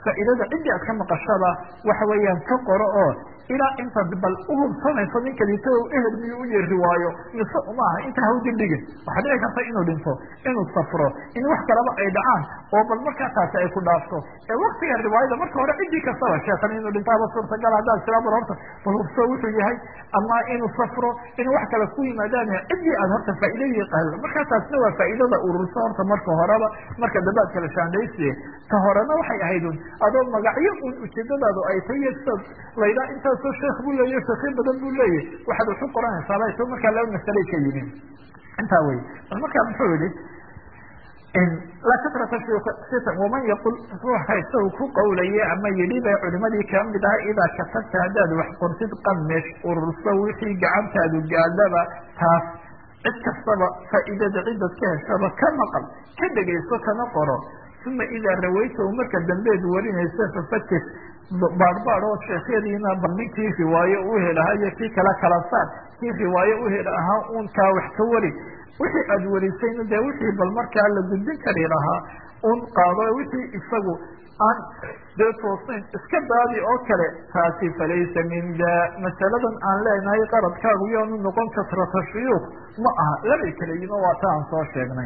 S2: faa'iidada ciddii aad ka maqashada waxa weeyaan ka qoro oo ilaa intaad bal uhubsanayso ninka dhinto ehel miyuu u yeeri waayo mise uma aha inta hawdi dhigin waxaa dhici karta inuu dhinto inuu safro in wax kalaba ay dhacaan oo bal markaa taasi ay ku dhaafto ee waktiga riwaayada marka hore ciddii kastaba sheekan inuu dhintaaba suurtagal haddaad siraa bal horta bal hubso wuxuu yahay ama inuu safro inuu wax kale ku yimaadaan ciddii aad horta faa'iidadii qal markaa taasna waa faa'iidada ururso horta marka horeba marka dambe ad kala shaandhaysiye ta horena waxay ahayd un adoo magacyo un ujeedadaadu ay tahiy sidaad laydhaa intaasoo sheekh buu leeyahy sheekyo badan buu leeyahy waxaad wax u qoranaysaa layto markaa laba masalay ka yimin intaa wey bal markaa muxuu yihi laa katrata sitan waman yaqul ruuxa isagu ku qawlaye ama yidhi bay culimadii ka mid aha idaa katabta haddaad wax qortid qamish ururso wixii gacantaadu gaadaba taas cid kastaba faa'iidada ciddad ka heshaba ka maqal ka dhegayso kana qoro uma idaa rawaytahu marka dambeed warinaysa fafatis baadhbaad oo sheekhyadiina bal ninkii riwaayo u helahaa iyo kii kala kala saar kii riwaayo u hel ahaa uun kaa wax ka wari wixii aada warisayna dee wixii bal markaa la gudbin kari lahaa un qaado wixii isagu aan dee toosayn iska daadi oo kale taasi falaysa min da masaladan aan leenahay qaradkaagu yaanu noqon kasrata shuyuuk ma aha labay kala yimo waa ta aan soo sheegnay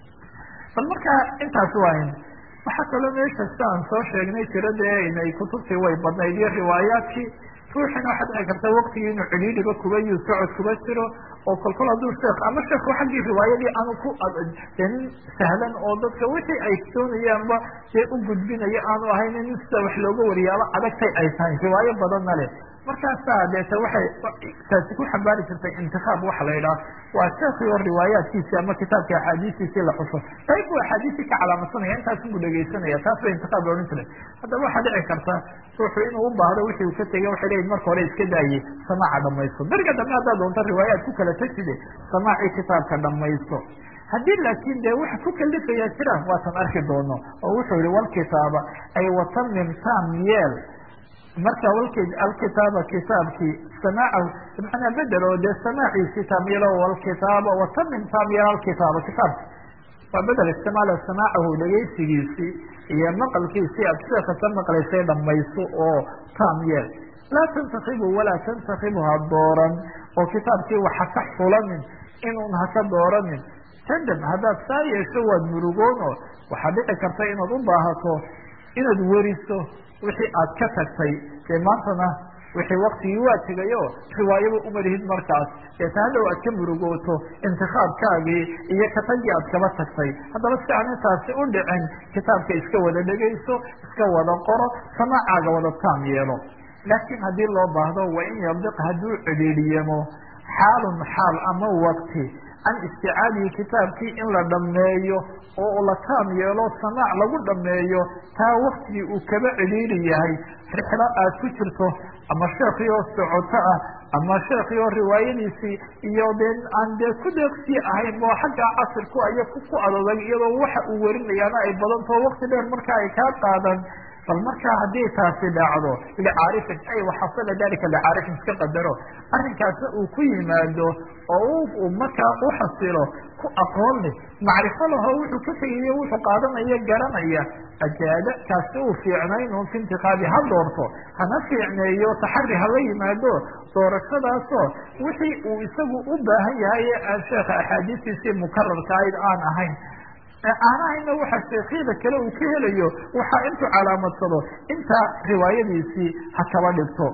S2: bal markaa intaas waayn waxaa kaloo meesha sida aan soo sheegnay tiro dee inay kutubtii way badnayd iyo riwaayaadkii ruuxina waxaa dhici karta waktigii inuu celiiliba kuba iyo socod kuba jiro oo kolkol hadduu sheekh ama sheekhu xaggii riwaayadii aanu ku nin sahlan oo dadka wixii ay doonayaanba dee u gudbinayo aanu ahayn in sida wax looga wariyaaba adagtay ay tahay riwaayo badanna leh markaasaa deeta waxay taasi ku xambaari jirtay intikaab waxa la yidhaha waa sheekii oo riwaayaadkiisi ama kitaabka axaadiistiisii la xuso qayb buu axaadiistii ka calaamadsanaya intaasun buu dhegaysanaya taas bay intikaab la odhan jiray haddaba waxaa dhici karta ruuxu inuu u baahdo wixii uu ka tegay waxay leeyihin marka hore iska daayey samaaca dhamaysto beriga dambe haddaad doonto riwaayaad ku kala tagtide samaacii kitaabka dhamaysto haddii laakiin dee waxa ku kalifayaa jiraan waatan arki doono oo wuxuu yihi walkitaaba ay watamim tam yeel marka alkitaaba kitaabkii samaacahu manaa bedel oo dee samaaciisi taamyelo walkitaaba watamim taamyelo alkitaaba kitaabka waa bedel istimaala samaacahu dhegaysigiisii iyo maqalkiisii aad sheeka ka maqlaysay dhamayso oo taam yeel laa tantakibu walaa tantakibu ha dooran oo kitaabkii waxa ka xulanin inuun haka dooranin tandam haddaad saa yeesho waad murugoon oo waxaa dhici karta inaad u baahato inaad weriso wixii aad ka tagtay dee maantana wixii waktigii waa tegayo riwaayaba umalihid markaas deeta hadhow aad ka murugooto intikaabkaagii iyo katagii aad kaba tagtay haddaba si aan intaasi u dhicin kitaabka iska wada dhegayso iska wada qoro samaacaaga wada taam yeelo laakiin haddii loo baahdo wa in yadiq hadduu cedhiidhiyamo xaalun xaal ama wakti can isticaadihi kitaabkii in la dhameeyo oo la taam yeelo samaac lagu dhameeyo taa waktigii uu kaba celiili yahay rixlo aad ku jirto ama sheekii oo socoto ah ama sheekii oo riwaayadiisii iyo dee aan dee ku deeqsii ahayn oo xagga casirku iyo ku adodag iyadoo waxa uu warinayaana ay badantao wakti dheer marka ay kaa qaadan bal markaa haddii taasi dhacdo licaarifin ay waxasala dalika licaarifin iska qadaro arrinkaasna uu ku yimaado oo uu markaa u xasilo ku aqoon leh macrifo laho wuxuu ka tegayo wuxuu qaadanaya garanaya ajaada kaasi uu fiicnayn un fi intiqaabi ha doorto hana fiicneeyo taxari hala yimaado doorashadaasoo wixii uu isagu u baahan yahay ee aan sheekha axaadiistiisii mukararka ayd aan ahayn aanahayna waxa sheekhyada kale uu ka helayo waxaa intuu calaamadsado intaa riwaayadiisii ha kaba dhigto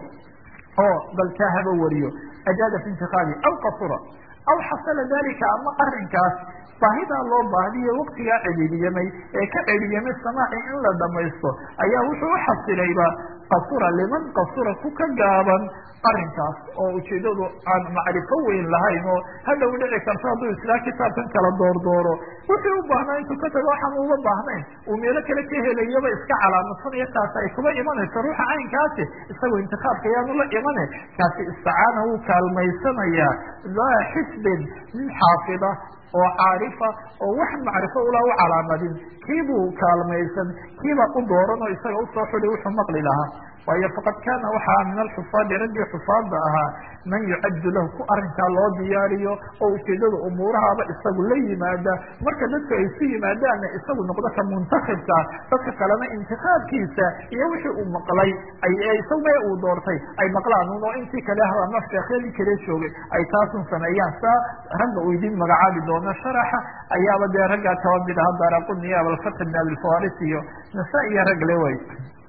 S2: oo bal kaa haba wariyo ajaada fi intiqaabi aw qasura aw xasala dalika ama arinkaas baahidaa loo baahdiyo waktigaa cedhidiyamay ee ka cedhidiyamay samaaci in la dhamaysto ayaa wuxuu u xasilayba qasura liman qasura ku ka gaaban arinkaas oo ujeedadu aan macrifo weyn lahayn oo hadhow dhici karto hadduu islaa kitaabkan kala doordooro wuxuu u baahnaa intuu ka tago waxaan uga baahnayn uu meelo kale ka helayaba iska calaamadsanaya taas ay kuba imanayso ruuxa caynkaasi isagoo intikaabka yaanu la imane kaasi isticaana wuu kaalmaysanayaa laa xisbin nin xaafida oo caarifa oo wax macrifo ula u calaamadin kiibuu kaalmaysan kiibaa u dooran oo isaga usoo xudi wuxuu maqli lahaa waayo faqad kaana waxaa min alxufaadi raggii xufaada ahaa man yucaddu lahu ku arrinkaa loo diyaariyo oo ujeedada umuurahaaba isagu la yimaada marka dadku ay su yimaadaanna isagu noqdo ka muntakibka dadka kalena intikaabkiisa iyo wixii uu maqlay isagu mee uu doortay ay maqlaan un oo intii kale ama sheekhyadii kale joogay ay taasun sameeyaan saa ragga uu idin magacaabi doono sharaxa ayaaba dee raggaa kaba mid aha daraquni abalfatx bn abilfaris iyo nasa iyo rag le way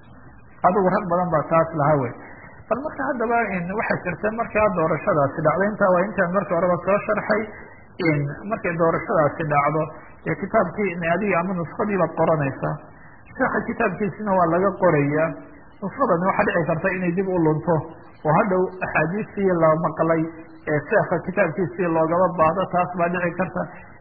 S2: adigu rag badan baa taas laha wey bal marka haddaba waxay jirta markaa doorashadaasi dhacdo intaa waa intaan marka horeba soo sharxay markay doorashadaasi dhacdo ee kitaabkii adiga ama nuskadii baad qoranaysaa sheeka kitaabkiisina waa laga qoraya nuskadani waxaa dhici karta inay dib u lunto oo hadhow axaadiistii la maqlay ee sheeka kitaabkiisii loogaba baahdo taas baa dhici karta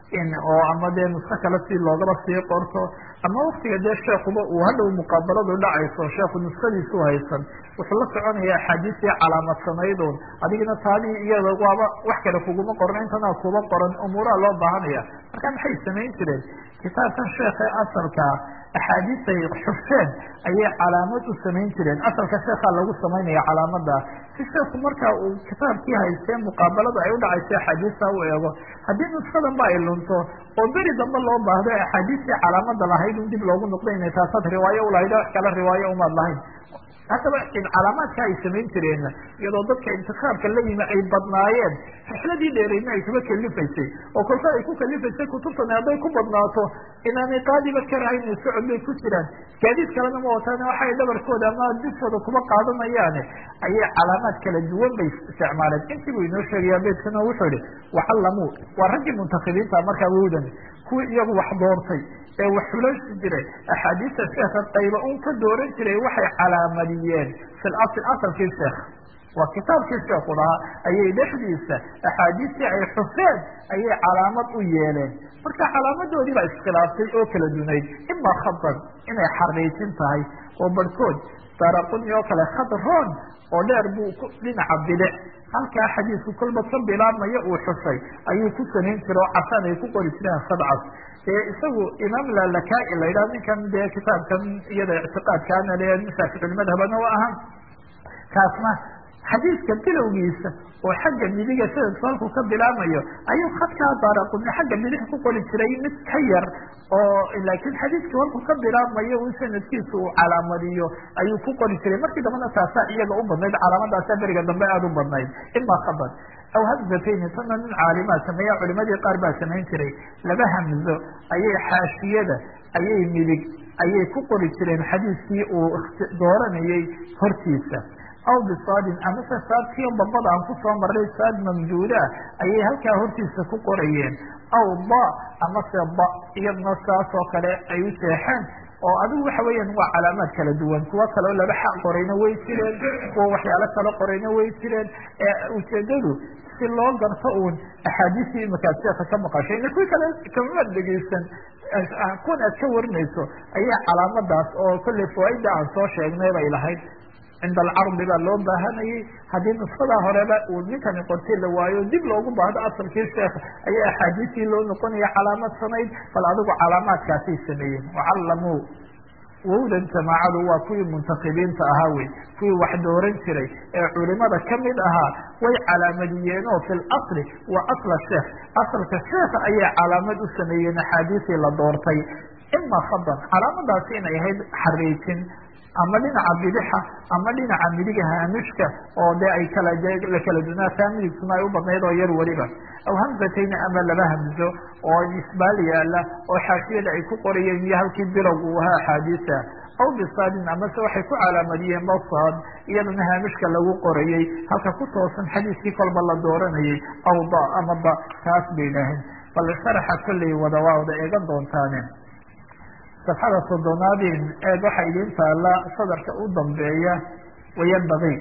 S2: oo ama dee nusko kale si loogaba sii qorto ama waktiga dee sheekuba uu hadhow muqaabaladu dhacayso sheeku nuskadiisu haysan wuxuu la soconaya axaadiistii calaamadsanaydun adigina taadii iyada waaba wax kale kuguma qoran intanaa kuba qoran umuuraha loo baahanaya marka maxay samayn jireen kitaabkan sheekhe asalkaa axaadiistay xufeen ayay calaamad u samayn jireen asalka sheekaa lagu samaynaya calaamada si sheeku marka uu kitaabkii haystee muqaabalada ay udhacaysa axaadiista u eego haddii nuskadan ba ay lunto oo beri dambe loo baahdo axaadiistii calaamada lahayd un dib loogu noqdo inay taasaad riwaayo ulahayd wax kale riwaayo umaad lahayn haddaba calaamaadka ay samayn jireen iyadoo dadka intikaabka la yimi ay badnaayeen rixladii dheereydna ay kuba kalifaysay oo kolka ay ku kalifaysay kutubtani hadday ku badnaato inaanay qaadiba karahayna socod bay ku jiraan gaadiid kalena ma wataan waxay dhabarkooda ama diskooda kuba qaadanayaane ayay calaamaad kala duwan bay isticmaaleen intii buu inoo sheegaya beydkana wuxuu ihi waxallamuu waa raggii muntakibiinta markaa wowdan kuwii iyagu wax doortay ee wax xulaysi jiray axaadiista sheekha qayba un ka dooran jiray waxay calaamadiyeen fi lasl asalkii sheekh waa kitaabkii sheekhu lahaa ayay dhexdiisa axaadiistii ay xufeen ayay calaamad u yeeleen marka calaamadoodii baa iskhilaaftay oo kala dunayd ima khadan inay xariijin tahay oo barhkood daraquni oo kale khadron oo dheer buu dhinaca bilic halkaa xadiisku kolba ka bilaabmaya uu xusay ayuu ku samayn jira oo casaan ay ku qori jireen sadcas ee isagu imaam lalakaai la yidhaha ninkan dee kitaabkan iyada ictiqaadkaana le shaaficilmadhabana u ahaan kaasna xadiiska bilowgiisa oo xagga midiga sanadku halkuu ka bilaabmayo ayuu khadkaa daaraquni xagga bidix ku qori jiray mid ka yar oo laakiin xadiiskii halkuu ka bilaabmayo un sanadkiisa uu calaamadiyo ayuu ku qori jiray markii dambena taasaa iyaga u badnayd calaamadaasa beriga dambe aada u badnayd ima khabar aw hamzatayni tana nin caalimaa sameeya culimadii qaar baa samayn jiray laba hamzo ayay xaashiyada ayay midig ayay ku qori jireen xadiiskii uu dooranayay hortiisa aw bisaadin amase saadkii babada aan kusoo marray saad mamduuda ayay halkaa hortiisa ku qorayeen aw ba amase ba iyadna saas oo kale ay u jeexeen oo adigu waxa weeyaan waa calaamaad kala duwan kuwo kaleo laba xaq qorayna way jireen kuwa waxyaalo kale qorayna way jireen ee ujeedadu si loo garto uun axaadiistii imakaad sheeka ka maqashay ina kuwii kale kamamaad dhegeysan kuwan aad ka warinayso ayaa calaamadaas oo kolley fawaaida aan soo sheegnay bay lahayd cinda alcardi baa loo baahanayay haddii nuskadaa horeba uu ninkani qortay la waayo dib loogu baahdo asalkii sheekha ayaa axaadiistii loo noqonaya calaamad sanayd bal adigu calaamaadkaasay sameeyeen wacallamuu wowdan jamaacadu waa kuwii muntakibiinta ahaa wey kuwii wax dooran jiray ee culimada kamid ahaa way calaamadiyeen oo fi lasli waa asla sheekh asalka sheekha ayay calaamad u sameeyeen axaadiisii la doortay ima khadan calaamadaasi inay ahayd xariijin ama dhinaca bidixa ama dhinaca midiga haamishka oo dee ay kala la kala dunaataa midigtuna ay u badnayd oo yar weliba aw hamzatayni ama laba hamzo oo isbaal yaala oo xaashiyada ay ku qorayeen iyo halkii bilowg uu ahaa axaadiisa aw bisaadin amase waxay ku calaamadiyeen basaad iyadana haamishka lagu qorayey halka ku toosan xadiiskii kolba la dooranayay aw da ama da taas bay idhaaheen bal sharaxa kolley wada waa wada eegan doontaane safxada soddonaadin eeg waxaa idiin taala sadarka u dambeeya wayanbagii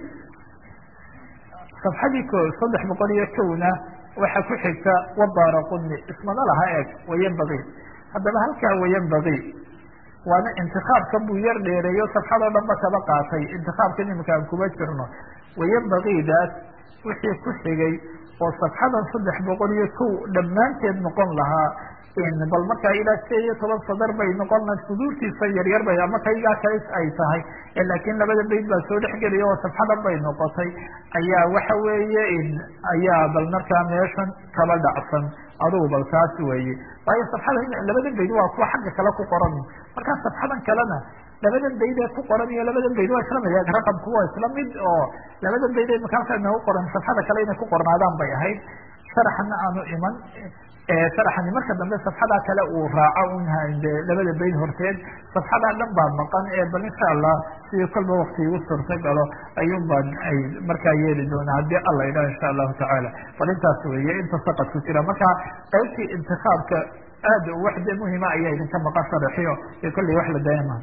S2: safxadii ko saddex boqol iyo kowna waxaa ku xigta wadaara quni ismana laha eeg wayanbagii haddaba halkaa wayanbagii waana intikaabkan buu yar dheereeyo safxadoo dhan ba kaba qaatay intikaabkan imika aan kuma jirno wayanbagiidaas wixii ku xigay oo safxadan saddex boqol iyo kow dhammaanteed noqon lahaa bal markaa ilaa sideed iyo toban sadar bay noqon suduurtiisa yaryar bay ama kaygaa kale ay tahay laakiin labada bayd baa soo dhexgelaya oo safxadan bay noqotay ayaa waxa weeye ayaa bal markaa meeshan kaba dhacsan adugu bal taas weeye waayo safxada labada bayd waa kuwa xagga kale ku qoran markaa safxadan kalena labadan bayd ee ku qoran iyo labadan bayd waa isla mid raqamku waa isla mid oo labadan bayd ee makaanka nagu qoran safxada kale inay ku qornaadaan bay ahayd sharaxna aanu iman sharaxani marka dambe safxadaa kale uu raaco un labada bayd horteed safxadaa dhan baa maqan ee bal insha allah sidii kolba wakti igu suurta galo ayuun baan ay markaa yeeli doonaa haddii alla idhaha insha allahu tacaala bal intaas weeye inta saqad ku jira marka qaybtii intikaabka aad waxde muhima ayaa idinka maqan sharaxiyo ee kolley wax la daayama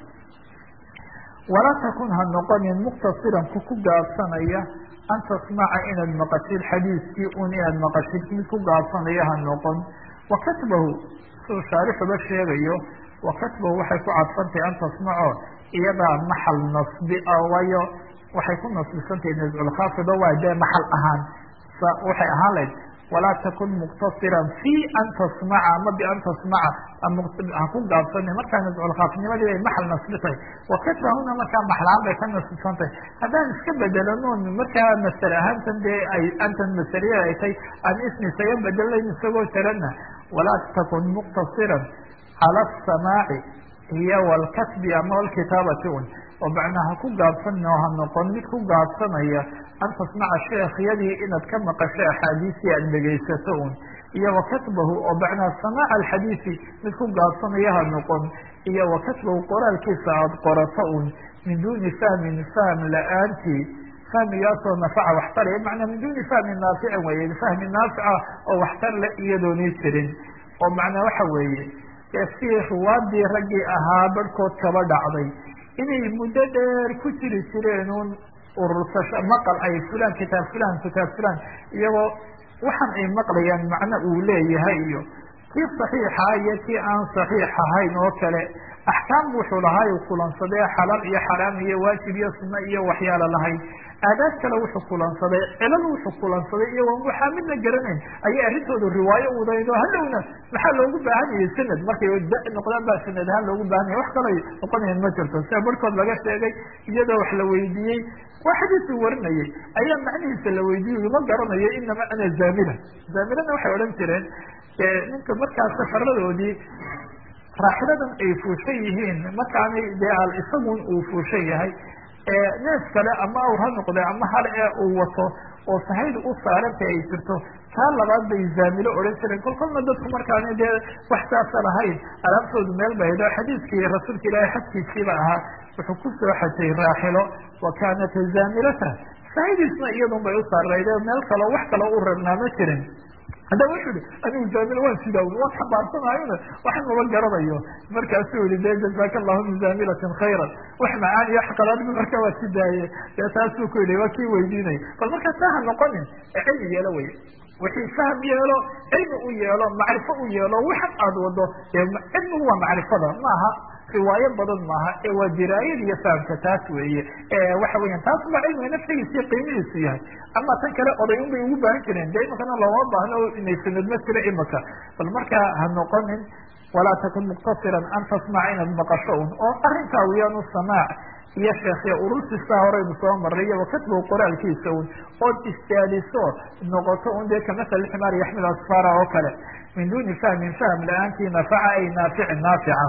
S2: walaa takun ha noqonin muktasiran ku ku gaabsanaya an tasmaca inaad maqashid xadiiskii un inaad maqashid mid ku gaabsanaya ha noqon wa katbahu siduu shaarixuba sheegayo wa katbahu waxay ku cadfantahay an tasmaco iyadaa maxal nasbi ah waayo waxay ku nasbisantahay nasculkhaafida waa dee maxal ahaan waxay ahaan layd walaa takun muktasiran fi an tasmaca ama bian tasmaca ha ku gaabsana markaa nasculkhaafnimadii bay maxal nasbitahay wakatbahuna markaa maxlaan bay ka nasbisantahay haddaan iska bedelanoon markaa masale ahaantan dee ay antan masaliya ay tay aan ismi isaga bedelayn isagoo jarana walaa takun muktasiran cala asamaaci iyo walkatbi ama walkitaabati un oo macnaa ha ku gaabsanin oo ha noqon mid ku gaabsanaya an tasmaca sheekhyadii inaad ka maqasho axaadiisii aad dhegaysato un iyo wakatbahu oo macnaa samaaca alxadiisi mid ku gaabsanaya ha noqon iyo wakatbahu qoraalkiisa aada qorato un min duuni fahmin fahm la-aantii fahmigaasoo nafaca waxtaraya macnaa min duuni fahmin naaficin weye fahmi naafica oo waxtar le iyadoonii jirin oo macnaa waxa weeye si ruwaadii raggii ahaa barhkood kaba dhacday inay muddo dheer ku jiri jireen un urursasho maqal ay fulan kitaab fulan kitaab fulan iyagoo waxaan ay maqlayaan macno uu leeyahay iyo kii saxiixa iyo kii aan saxiix ahayn oo kale axkaam wuxuu lahaa u kulansadee xalaal iyo xaraam iyo waajib iyo sunno iyo waxyaalo lahayd aadaad kale wuxuu kulansaday cilal wuxuu kulansaday iyagoon waxaa midna garanayn ayay arrintoodu riwaayo udaydo hadhowna maxaa loogu baahanayay sanad markay da noqdaan baa sanad ahaan loogu baahanaya wax kalay noqonayan ma jirto sida barhkood laga sheegay iyadoo wax la weydiiyey waa xadiisuu warinayay ayaa macnihiisa la weydiiyey ma garanayo inama ana zaamila zaamilana waxay odhan jireen ninka markaas safaradoodii raaxiladan ay fuushan yihiin markaanay dee al isagun uu fuushan yahay neef kale ama awr ha noqde ama hal ee uu wato oo sahayda u saaranta ay jirto taa labaad bay zaamilo odhan jireen kol kolna dadku markaani dee wax saasa lahayn alaabtoodu meel ba haydho xadiiskii rasuulka ilaahay xadkiisiiba ahaa wuxuu ku soo xajay raaxilo wa kaanat zaamilata sahaydiisna iyadun bay u saarayde meel kaleo wax kaloo u rabnaa ma jirin hadda wuxuu ihi anigu zaamil waan sidawn waan xambaarsanayona waxan maba garanayo markaasuu yihi de jazaka allahu min zaamilatin khayran wax macaan iyo xaqalaadbi marka waa si daaye dee taasuu ku yihi waa kii weydiinaya bal markaa taa ha noqonin ee cilmi yeelo wey wixii fahm yeelo cilmi u yeelo macrifo u yeelo waxan aada wado cilmigu waa macrifada maaha riwaayo badan maaha ee waa diraayad iyo fahamka taas weeye waxa weyan taas baa cilmiga naftigiisa iyo qiimihiisu yahay ama tan kale oday un bay ugu baahan jireen de imakana looma baahno inay sanad ma jiro imaka bal markaa ha noqonin walaa takun muktasiran an tasmaca inaad maqasho un oo arrinkaa wiyaanu samaac iyo sheekhiya urursisaa horeynu soo maray iyo wakatbow qoraalkiisa un ood istaadiso noqoto un dee kamasal ximaar yaxmil asfara oo kale min duni fahmin fahm la-aantii nafaca ay naaficin naafica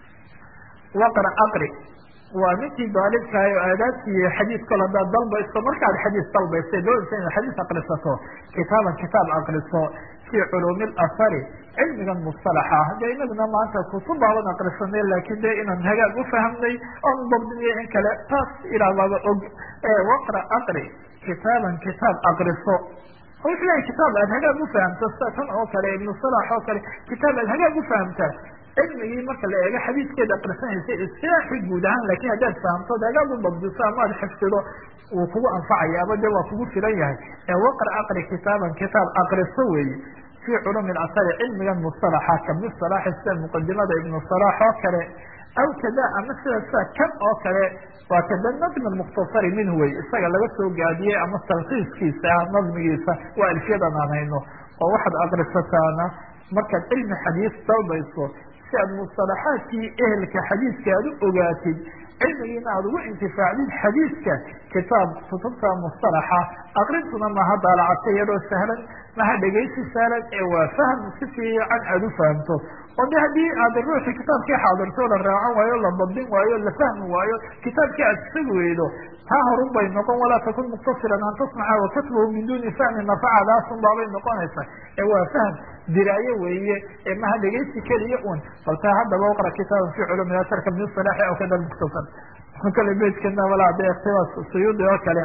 S2: waqra aqri waa ninkii daalibkahay oo aadaabtii xadiis kol hadaad dalbayso markaad xadiis dalbaysa doonaysa inaad xadiis akrisato kitaaban kitaab akriso fi culuumi اlasari cilmigan mustalaxa ah de inaguna maanta kutub baaban akrisanay laakin de inaan hagaag ufahamnay oon dabdiniyo in kale taas ilaababa og waqra aqri kitaaban kitaab akriso wuxuu lehay kitaab aad hagaag ufahamta sida tan oo kale ibnu salax oo kale kitaab aad hagaag ufahamtaa cilmigii marka la eego xadiiskeeda akrisanaysa isilaaxi guud ahaan lakin haddaad fahamto hagaag u dabdiso ama ad xifdido wuu kugu anfacaya ama de waa kugu filan yahay ee waqra aqri kitaaban kitaab akriso weeye fi culumi asari cilmigan musalaxa kamid salaaxa sida muqadimada ibnu salaax oo kale aw kada ama sida sida kan oo kale waa kada nadmi mukhtasari minhu wey isaga laga soo gaadiyey ama talkiiskiisa ah nadmigiisa waa alfiyadan aan hayno oo waxaad akrisataana markaad cilmi xadiis dalbayso si aad musalaxaadkii ehelka xadiiska aad u ogaatid cilmigiina aada ugu intifaacdid xadiiska kitaab kutubta mustalaxa akrintuna maha daalacata iyadoo sahlan maha dhegaysi sahlan ee waa fahm si fiican aada u fahamto oo de haddii aad ruuxii kitaabkii xaadirto la raacan waayo la dabdin waayo la fahmi waayo kitaabkii aad isagi weydo taa horun bay noqon walaa takun muqtasiran an tasmaca wakatbahu min duni fahmi nafacadaasun baabay noqonaysa ee waa fahm diraaye weeye ee maha dhegaysi keliya un bal taa haddaba uqra kitaaban fi culumi asarka min salaaxi aw kada mukhtasar kale beydkana walaa de ikhtibaas suyuudi oo kale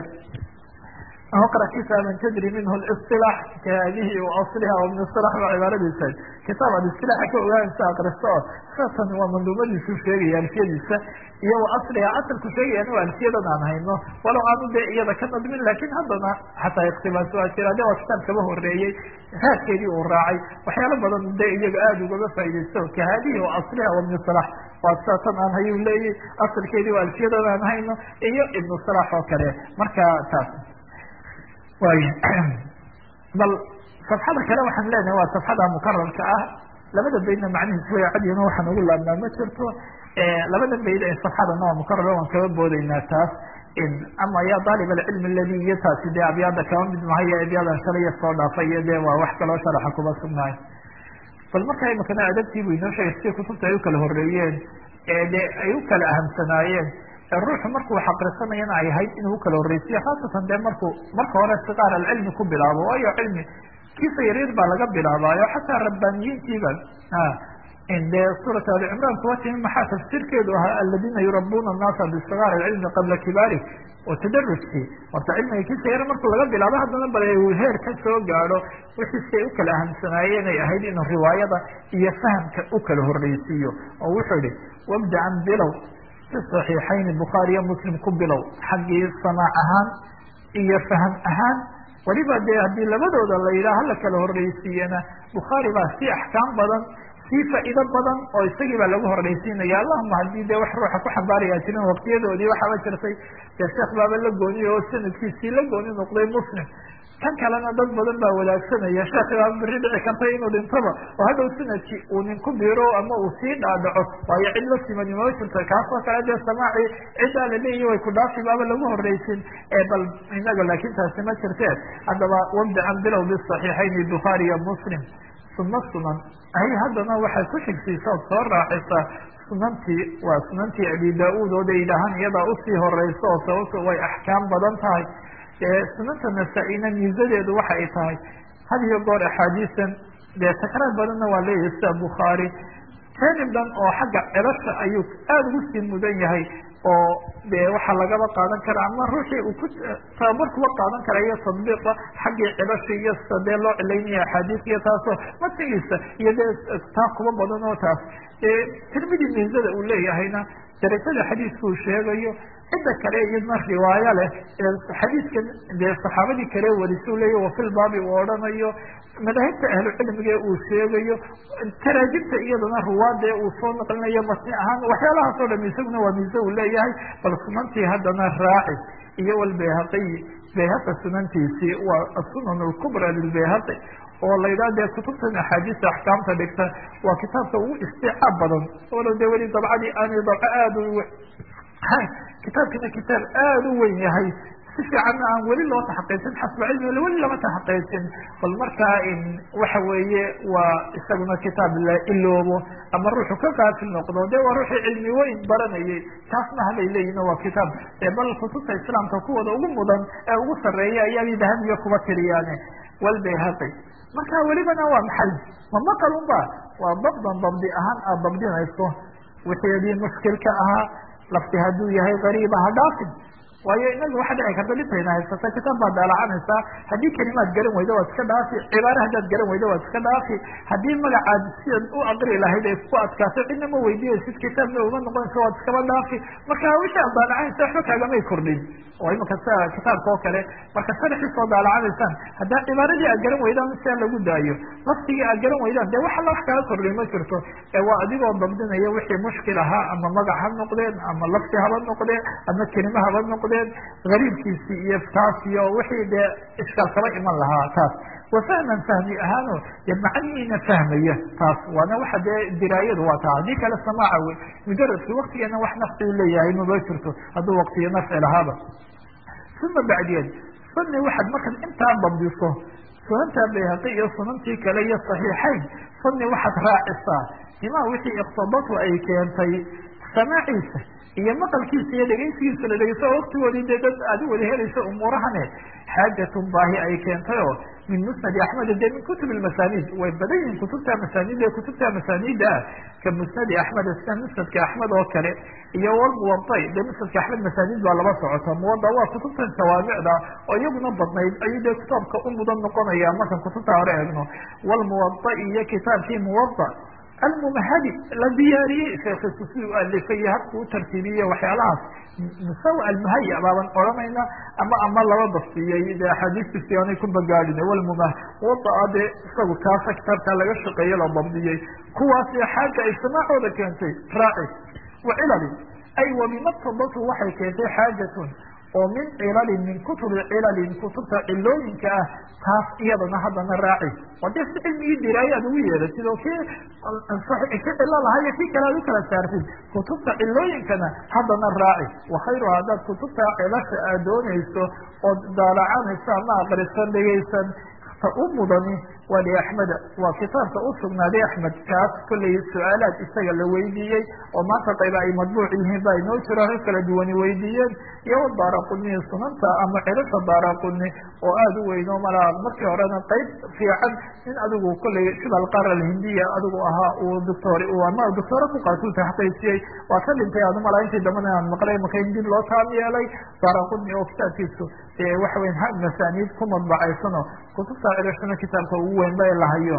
S2: اقرأ kitاaبa تdrي minh الاصطلاح khadihi وaصلha ومن اصطلاح ba cibaaradiisa kitaab ad اصطiلاxa ka ogaanaysa akristo oo saatan waa manduumadiisu sheegaya alfiyadiisa iyo وaصliha asalku sheegayana waa alfiyadan aan hayno walow aanu de iyada ka nadmin lakin haddana xataa اktibaas waa jira de waa kitaab kaba horeeyey raadkeedii uu raacay waxyaalo badan de iyaga aada ugaba faa'idaysto khadihi وaصliha ومن اصطلاح waa saatan aan hayu leeyay asalkeedii waa alfiyadan aan hayno iyo iبن صلاح oo kale marka taas way bal safxada kale waxaan leenahay waa safxada mukararka ah labada baydna macnihiis way cadiyano waxaan ugu laabnaa ma jirto labada bayd ee safxadana waa mukarar waan kaga boodaynaa taas ama ya daalib alcilm aladi iyo taasi dee abyaada kaba mid mahayo abyadan shalaya soo dhaafay iyo de waa wax kaloo sharaxa kuba sugnaay bal marka imakana adabtii bu inoo sheegay sidii kutubta ay u kala horeeyeen ee de ay u kala ahamsanaayeen ruuxu markuu xaqrisanayana ay ahayd inuu ukala horreysiyo khaasatan dee markuu marka hore siqaar alcilmi ku bilaabo waayo cilmi kiisa yaryar baa laga bilaabaayo xataa rabbaaniyiintiiba dee suurat ali cimraan kuwa timi maxaa tafsiirkeedu ahaa aladina yurabuna annaasa bisigaar alcilmi qabla kibaari oo tadarujkii horta cilmiga kiisa yar markuu laga bilaabo haddana bal heer ka soo gaadho wixii si ay ukala ahamsanaayeen ay ahayd inuu riwaayada iyo fahamka u kala horreysiiyo oo wuxuu ihi wabdacan bilow صaxiixayni bukhaariyo muslim ku bilow xaggii samaac ahaan iyo fahm ahaan weliba dee haddii labadooda la yidhaha hala kala horreysiiyana bukhaari baa si axkaam badan sii faa'iido badan oo isagii baa lagu horreysiinaya allahuma haddii dee wax ruuxa ku xambaaraya jirin waqtiyadoodii waxaaba jirtay dee sheekh baaba la gooniy oo sanadkiisii la gooni noqday muslim kan kalena dad badan baa wadaagsanaya sheekhi baa beri dhici karta inuu dhintaba oo hadhow sanadkii uu nin ku biiro ama uu sii dhaadhaco waayo cid la simani mama jirto kaasoo kale dee samaaci ciddaa laleeyahi way ku dhaafi baaba lagu horreysin ee bal inaga laakin taasi ma jirte haddaba wabdacan bilow bisaxiixayni bukhaari iyo muslim sunna sunan ay haddana waxay ku xigsiisa ood soo raacisaa sunantii waa sunantii abi da-uud oo de yidhaahaan iyadaa usii horeyso oo sababto way axkaam badan tahay sunanta nasaa-ina miisadeedu waxa ay tahay had iyo goor axaadiisan dee takraar badanna waa leeyahay sida bukhaari janib dhan oo xagga celasha ayuu aada ugu sii mudan yahay oo de waxaa lagaba qaadan kara ama ruuxii uu ku tababar kuba qaadan kara iyo tadbiiqa xaggii celasha iyo sida dee loo cilaynaya axaadiis iyo taasoo matigiisa iyo dee taa kuba badan oo taas tirmidi miisada uu leeyahayna darajada xadiiska uu sheegayo cidda kale iyadna riwaayo leh xadiiskan dee saxaabadii kale warisu leeya wafilbaabi uu odhanayo madaahibta ahlucilmiga uu sheegayo taraajibta iyadana ruwaadee uu soo naqlinayo matni ahaan waxyaalahaas oo dham isaguna waa miise uu leeyahay bal sunantii haddana raaci iyo walbayhaqiyi bayhaqi sunantiisii waa asunan lkubra lilbayhaqi oo la yidhaha dee kutubtan axaadiista axkaamta dhigta waa kitaabka ugu isticaab badan walow dee weli dabcadii aanay dabco aada u kitaabkina kitaab aada u weyn yahay si fiicanna aan weli loo taxaqiijin xasba cilmi weli lama taxaqiijin bal markaa waxa weeye waa isaguna kitaab la iloobo ama ruuxu ka qaafil noqdo de waa ruuxii cilmi weyn baranayay taasna halay leeyihin waa kitaab bal kutubta islaamka kuwooda ugu mudan ee ugu sarreeya ayaabay dahabiga kuba tiriyaane walbayhaqi marka welibana waa maxay ma maqal unba waa dabdan dabdi ahaan aad dabdinayso wixeedii mushkilka ahaa lafti hadduu yahay gariiba ha dhaafin waayo inaga waxa dhici karta dhintayna haysata kitaab baad daalacanaysaa haddii kelimaad garan weyda waad iska dhaafi cibaare haddaad garan weyda waad iska dhaafi haddii magacaad sidaad u aqri lahayd ay ku adkaato cidna ma weydiiyeysid kitaabna uma noqonaysa waad iskaba dhaafi marka wixii aad daalacanaysa waxba kaagamay kordhin oo imika sida kitaabka oo kale marka sharxii soo daalacanaysaan haddaa cibaaradii aad garan weydaan sia lagu daayo laftigii aad garan weydaan dee wax alla wax kala kordhay ma jirto ee waa adigoo dabdinaya wixii mushkil ahaa ama magac ha noqdeen ama lafti haba noqdeen ama kelime haba noqdeen gariibkiisii iyo taas iyo wixii dee iskaal kaba iman lahaa taas wa fahman fahmi ahaano dee macnihiina fahmaya taas waana waxa dee diraayadu waa taa haddii kale samaaca wey mujaradki waktigeena wax nafci leeyahay mama jirto hadduu waktiyo nafci lahaaba uma bacdiyeed sunni waxaad markaad intaa dabdiso sunanta bayhaqi iyo sunantii kale iyo saxiixayn sunni waxaad raacisaa imaa wixii iqtadatu ay keentay samaaciisa iyo maqalkiisa iyo dhegeysigiisa la dhegeyso oo waktigoodii dee dad aad u wada helayso umuurahane xaajatun baahi ay keentay oo min musnadi axmed de min kutub masanid way badan yihiin kutubta masanid ee kutubta masanida ah ka musnadi axmed sida musnadka axmed oo kale iyo walmuwaday de musnadka axmed masanid baa laba socota muwada waa kutubtan jawaamicda oo iyaguna badnayd ayuu dee kitaabka u mudan noqonaya markan kutubta hore eegno walmuwada iyo kitaabkii muwada almumahadi la diyaariyey sheekiisu siduu u alifay habku u tartiibiyey waxyaalahaas musawa almuhaya baaban odhanayna ama ama laba bastiyey de axaadiistiisi aanay ku bagaadhin walmumah wadaa dee isagu kaasa kitaabkaa laga shaqeeye la dabdiyey kuwaasi xaaja ay samaacooda keentay raaci wa cilali ay wabimaqtadatu waxay keentay xaajatun oo min cilalin min kutubi cilalin kutubta cilooyinka ah taas iyadana haddana raaci oo dee si cilmigii diraayo aad ugu yeedatid oo kii ki cilo lahaa iyo kii kale aad u kala saartid kutubta cilooyinkana haddana raaci wakhayruha haddaad kutubta cilasha aad doonayso ood daalacanayso ama aqrisan dhegaysan ta u mudani waa liaxmeda waa kitaabka u sugnaaday axmed kaas kollay su-aalaad isaga la weydiiyey oo maanta qayba ay madbuuc yihiin ba inoo jiro rag kala duwani weydiiyeen iyo daaraquni sunanta ama cilasha daaraquni oo aada u weyno malaa markii horena qayb fiican in adigu kollay sida alqaar alhindiya adigu ahaa uu doctor ama doctoora ku qaatu taxqiisiyey waa ka dhintay adu malaa intii dambana aan maqlay maka in dib loo taam yeelay daaraquni oo kitaabkiisu waxa weya ha masaaniid ku madbacaysano kutubta cilashana kitaabka ugu weyn ba lahayo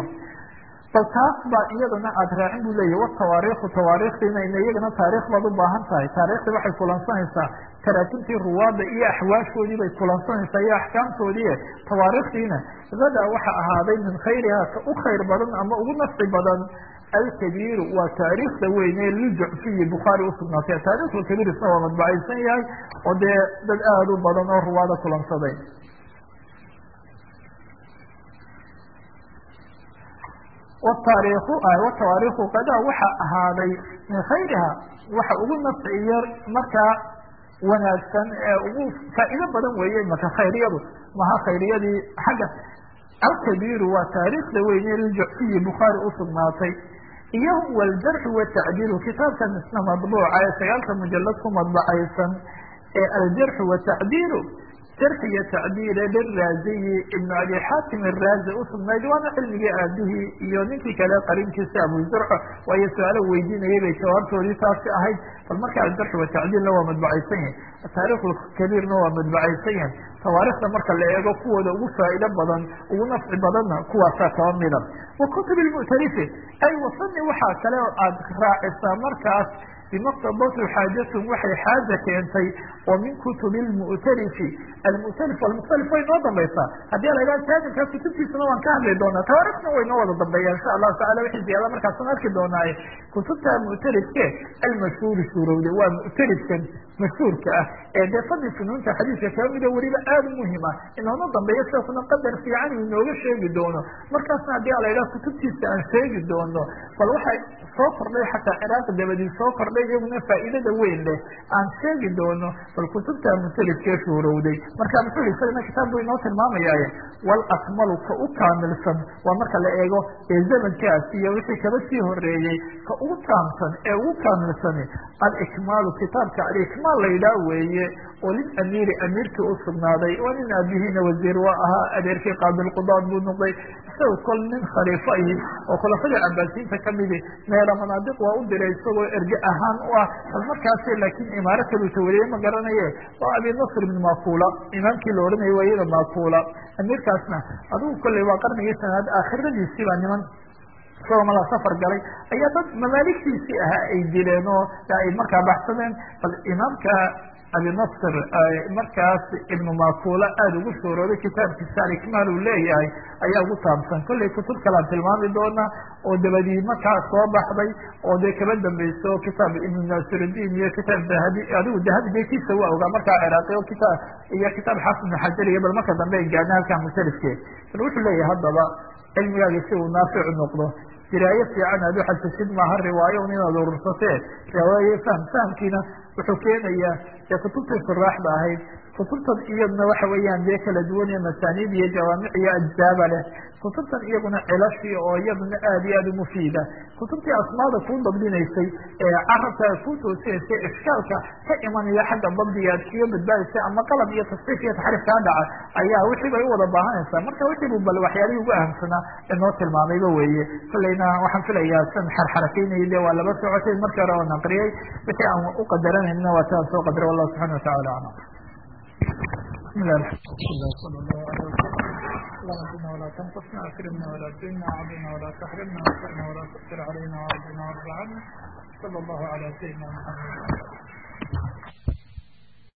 S2: bal taas baa iyadana aada raacin bu leyahy watawaariikhu tawaariikhdiina ina iyagana taarikh baad u baahan tahay taariikhdii waxay kulansanaysaa taraatintii ruwaada iyo axwaashoodii bay kulansanaysaa iyo axkaamtoodii tawaariikhdiina gada waxa ahaaday min khayriha ka u khayr badan ama ugu nafci badan alkabiiru waa taariikhda weyne lijucfiyi bukhaari usugnaatay taarikhul kabiir isna waa madbacaysan yahay oo dee dad aada u badan oo ruwaada kulansaday wataariikhu watawaariikhu qadaa waxa ahaaday min khayriha waxa ugu nafciyo markaa wanaagsan ee ugu faa'iido badan weeye maka khayriyadu maha khayriyadii xagga alkabiiru waa taariikhda weyne liljucfiyi bukhaari usugnaatay iyo waljarxu watacdiilu kitaabkan isna madbuuca ee sagaalka mujalad ku madbacaysan ee aljarxu watacdiilu jarxi iyo tacdiile liraaziyi ibnu abi xaatim iraazi usugnayd waana cilmigii aabihii iyo ninkii kale qarinkiisa abu zurco waayo su-aalo weydiinayay bay jawaabtoodii taasi ahayd bal marka aljarxi watacdiilna waa madbacaysan yahay taariikh kabiirna waa madbacaysan yahay tawaarikhda marka la eego kuwooda ugu faa'ido badan ugu nafci badanna kuwaasaa kaba mida wa kutub lmu'talifi ay wasani waxaa kale oo aada raacisaa markaas bimaqtadatu xaajatun waxay xaaja keentay oo min kutubi lmu'talifi almu'talif almukhtalif way noo dambaysaa haddii la idhaha taajirkaa kutubtiisana waan ka hadli doonaa tawaarikhna way noo wada dambeeya insha allahu tacala wixii ziyaada markaasan arki doonaaye kutubta mu'talifke almashhuuri suurowde waa mu'talifkan mashhuurka ah ee dee fadli funuunta xadiiska kaa mida weliba aada u muhima inoona dambeeya sidaasna qadar fiican uu inooga sheegi doono markaasna haddii ala idhaha kutubtiisa aan sheegi doono bal waxay soo kordhay xataa ciraaq dabadii soo kordhay iyaguna faa'iidada weyn leh aan sheegi doono bal kutubta mutalifkee shuurowday marka muxuu isagana kitaab buu inoo tilmaamayaaye wal akmalu ka u kaamilsan waa marka la eego ee zamankaas iyo wixii kaba sii horeeyey ka ugu taamsan ee ugu kaamilsani alikmaalu kitaabka alikmaal ma la yidhaah weeye oo lil amiiri amiirkii u sugnaaday waa nin aabihiina wasiir waa ahaa adeerkii qaabilqudaad buu noqday isaga kol nin khaliifo ahi oo khulafadii cabaasiyiinta kamidi meela manaadiq waa u diray isagoo erge ahaan u ah bal markaasi laakiin imaaro kaluu tawaliyey ma garanaye waa abi nasr ibn makula imaamkii la odhanayay waa iyada makula amiirkaasna adigu kolley waa qarnigii sanaad aakhiradiisii baa niman isagoo mala safar galay ayaa dad mamaaligtiisii ahaa ay dileen oo ay markaa baxsadeen bal imaamka abi nasr markaas ibnu makula aada ugu shoorooday kitaabkiisa alikmaal uu leeyahay ayaa ugu taabsan kollay kutub kalaan tilmaami doona oo dabadii markaa soo baxday oo dee kaba dambeyso kitaab ibnu nasiruddin iyo kitaab dahabi adigu dahabi bekiisa waa ogaa markaa ciraaqi o kitaab iyo kitaab xaafid ibnu xajar iyo bal marka dambe ay gaadna halkaa musalifke bal wuxuu leeyahay haddaba cilmigaagi si uu naaficu noqdo diraayo fiican aad uxasasid maaha riwaayo un inaad urursatee riwaaye fahm fahamkiina wuxuu keenayaa dee kutubtii suraaxda ahayd kutubtan iyadna waxa weeyaan dee kala duwan iyo masaaniid iyo jawaamic iyo ajzaaba leh kutubtan iyaguna cilashi oo iyaduna aada iyo aada umufiida kutubtii asmaada kuu dabdinaysay ee carabka kuu toosinaysay ishkaalka ka imanaya xagga dabdiga aad kaga badbaadaysay ama qalab iyo tasxiif iyo taxriif kaa dhaca ayaa wixii bay u wada baahanaysaa marka wixii bu bal waxyaalihii ugu ahamsanaa inoo tilmaamayba weeye kolleyna waxaan filayaa san xarxarakeynayay de waa laba socotay markii hore oo naqriyay wixii aan u qadaranayna waa taan soo qadara wallahu subxana watacala aclam بسم الله الحمد لله صلى الله عليه وسلم اللهم زدنا ولا تنقصنا اكرمنا ولا تهنا عظنا ولا تحرمنا وانصرنا ولا تؤثر علينا وارضنا وارض عنا صلى الله على سيدنا محمد